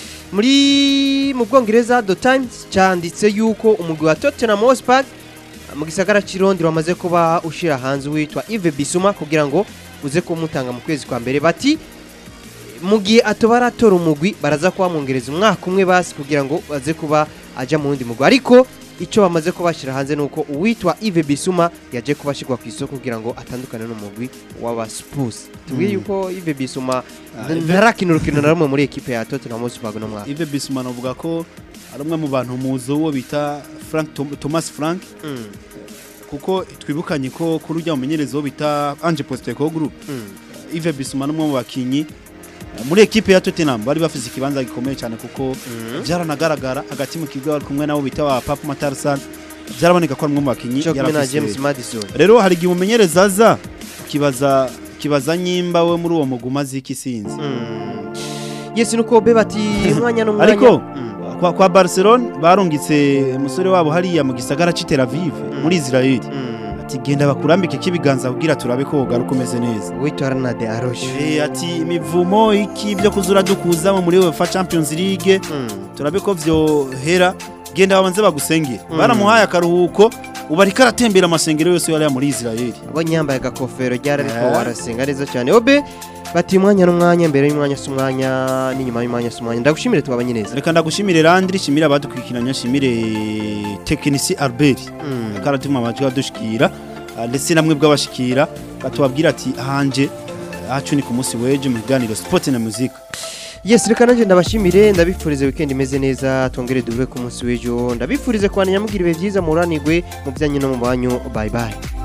muri mu bwongereza the times cyanditse yuko umugwi wa tottenham hotspur mu gisagara cy'irondi wamaze kuba ushyira hanze uwitwa ive bisuma kugira ngo uze kumutanga mu kwezi kwa mbere bati mu gihe atoba aratora umugwi baraza kuhamwongereza umwaka umwe basi kugira ngo aze kuba ajya mu wundi mugwi ariko icyo bamaze kubashyira hanze ni uko uwitwa ive bisuma yaje kuba ashyirwa ku isoko kugira ngo atandukane n'umugwi w'abasipusi tubwiye Mm. yuko ive bisuma Ah, n- Ive- ntarakina urukino na rumwe muri ekipe ya tottenham hotspur no mwaka Yves Bissouma avuga ko ari umwe mu bantu muzo uwo bita Frank Tom- Thomas Frank Mm, kuko twibukanye ko kuri ujya mumenyereza uwo bita Ange Postecoglou mm, Yves Bissouma ni umwe mu bakinyi eh, muri ekipe ya Tottenham bari bafise ikibanza gikomeye cyane kuko mm. byaranagaragara hagati mu kigo bari kumwe nabo bita wa Papa Matarsan byaraboneka ko ari umwe mu bakinyi cyo kumwe na yarafise- james madison rero hari igihe umumenyereza aza ukibaza ukibaza nyimba we muri uwo muguma ziki sinzi Mm. yes nuko be bati umwanya n'umwanya Ariko, Mm, kwa, kwa Barcelona barungitse umusore wabo hariya mu gisagara cy'i Tel Aviv Mm. muri Israel mm. ati genda bakurambike k'ibiganza kugira turabe ko wogaruka umeze neza uwitwa arnade aroshe Eh, ati imivumo iki byo kuzura dukuzamo muri UEFA Champions League Mm, turabe ko vyohera genda babanze bagusengera Mm. baramuhaye akaruhuko ubu ariko aratembera amasengero yose yari muri Israel abonye yambaye agakofero ryari ariko Eh. arasenga neza cyane obe bati umwanya n'umwanya mbere y'umwanya si umwanya n'inyuma y'umwanya si umwanya ndagushimire tubabanye neza reka ndagushimire Landry shimire abadukurikiranye shimire tekinisi Albert Mm. karatuma amajwi adushikira ah, ndetse namwe bw'abashikira batubabwira ati hanje hacu ni ku munsi w'ejo mu kiganiro sport na music yes reka nanjye ndabashimire ndabifurize weekend imeze neza twongere duhure ku munsi w'ejo ndabifurize kubana nyamugira ibihe byiza muranigwe mu byanyu no mu banyu bye bye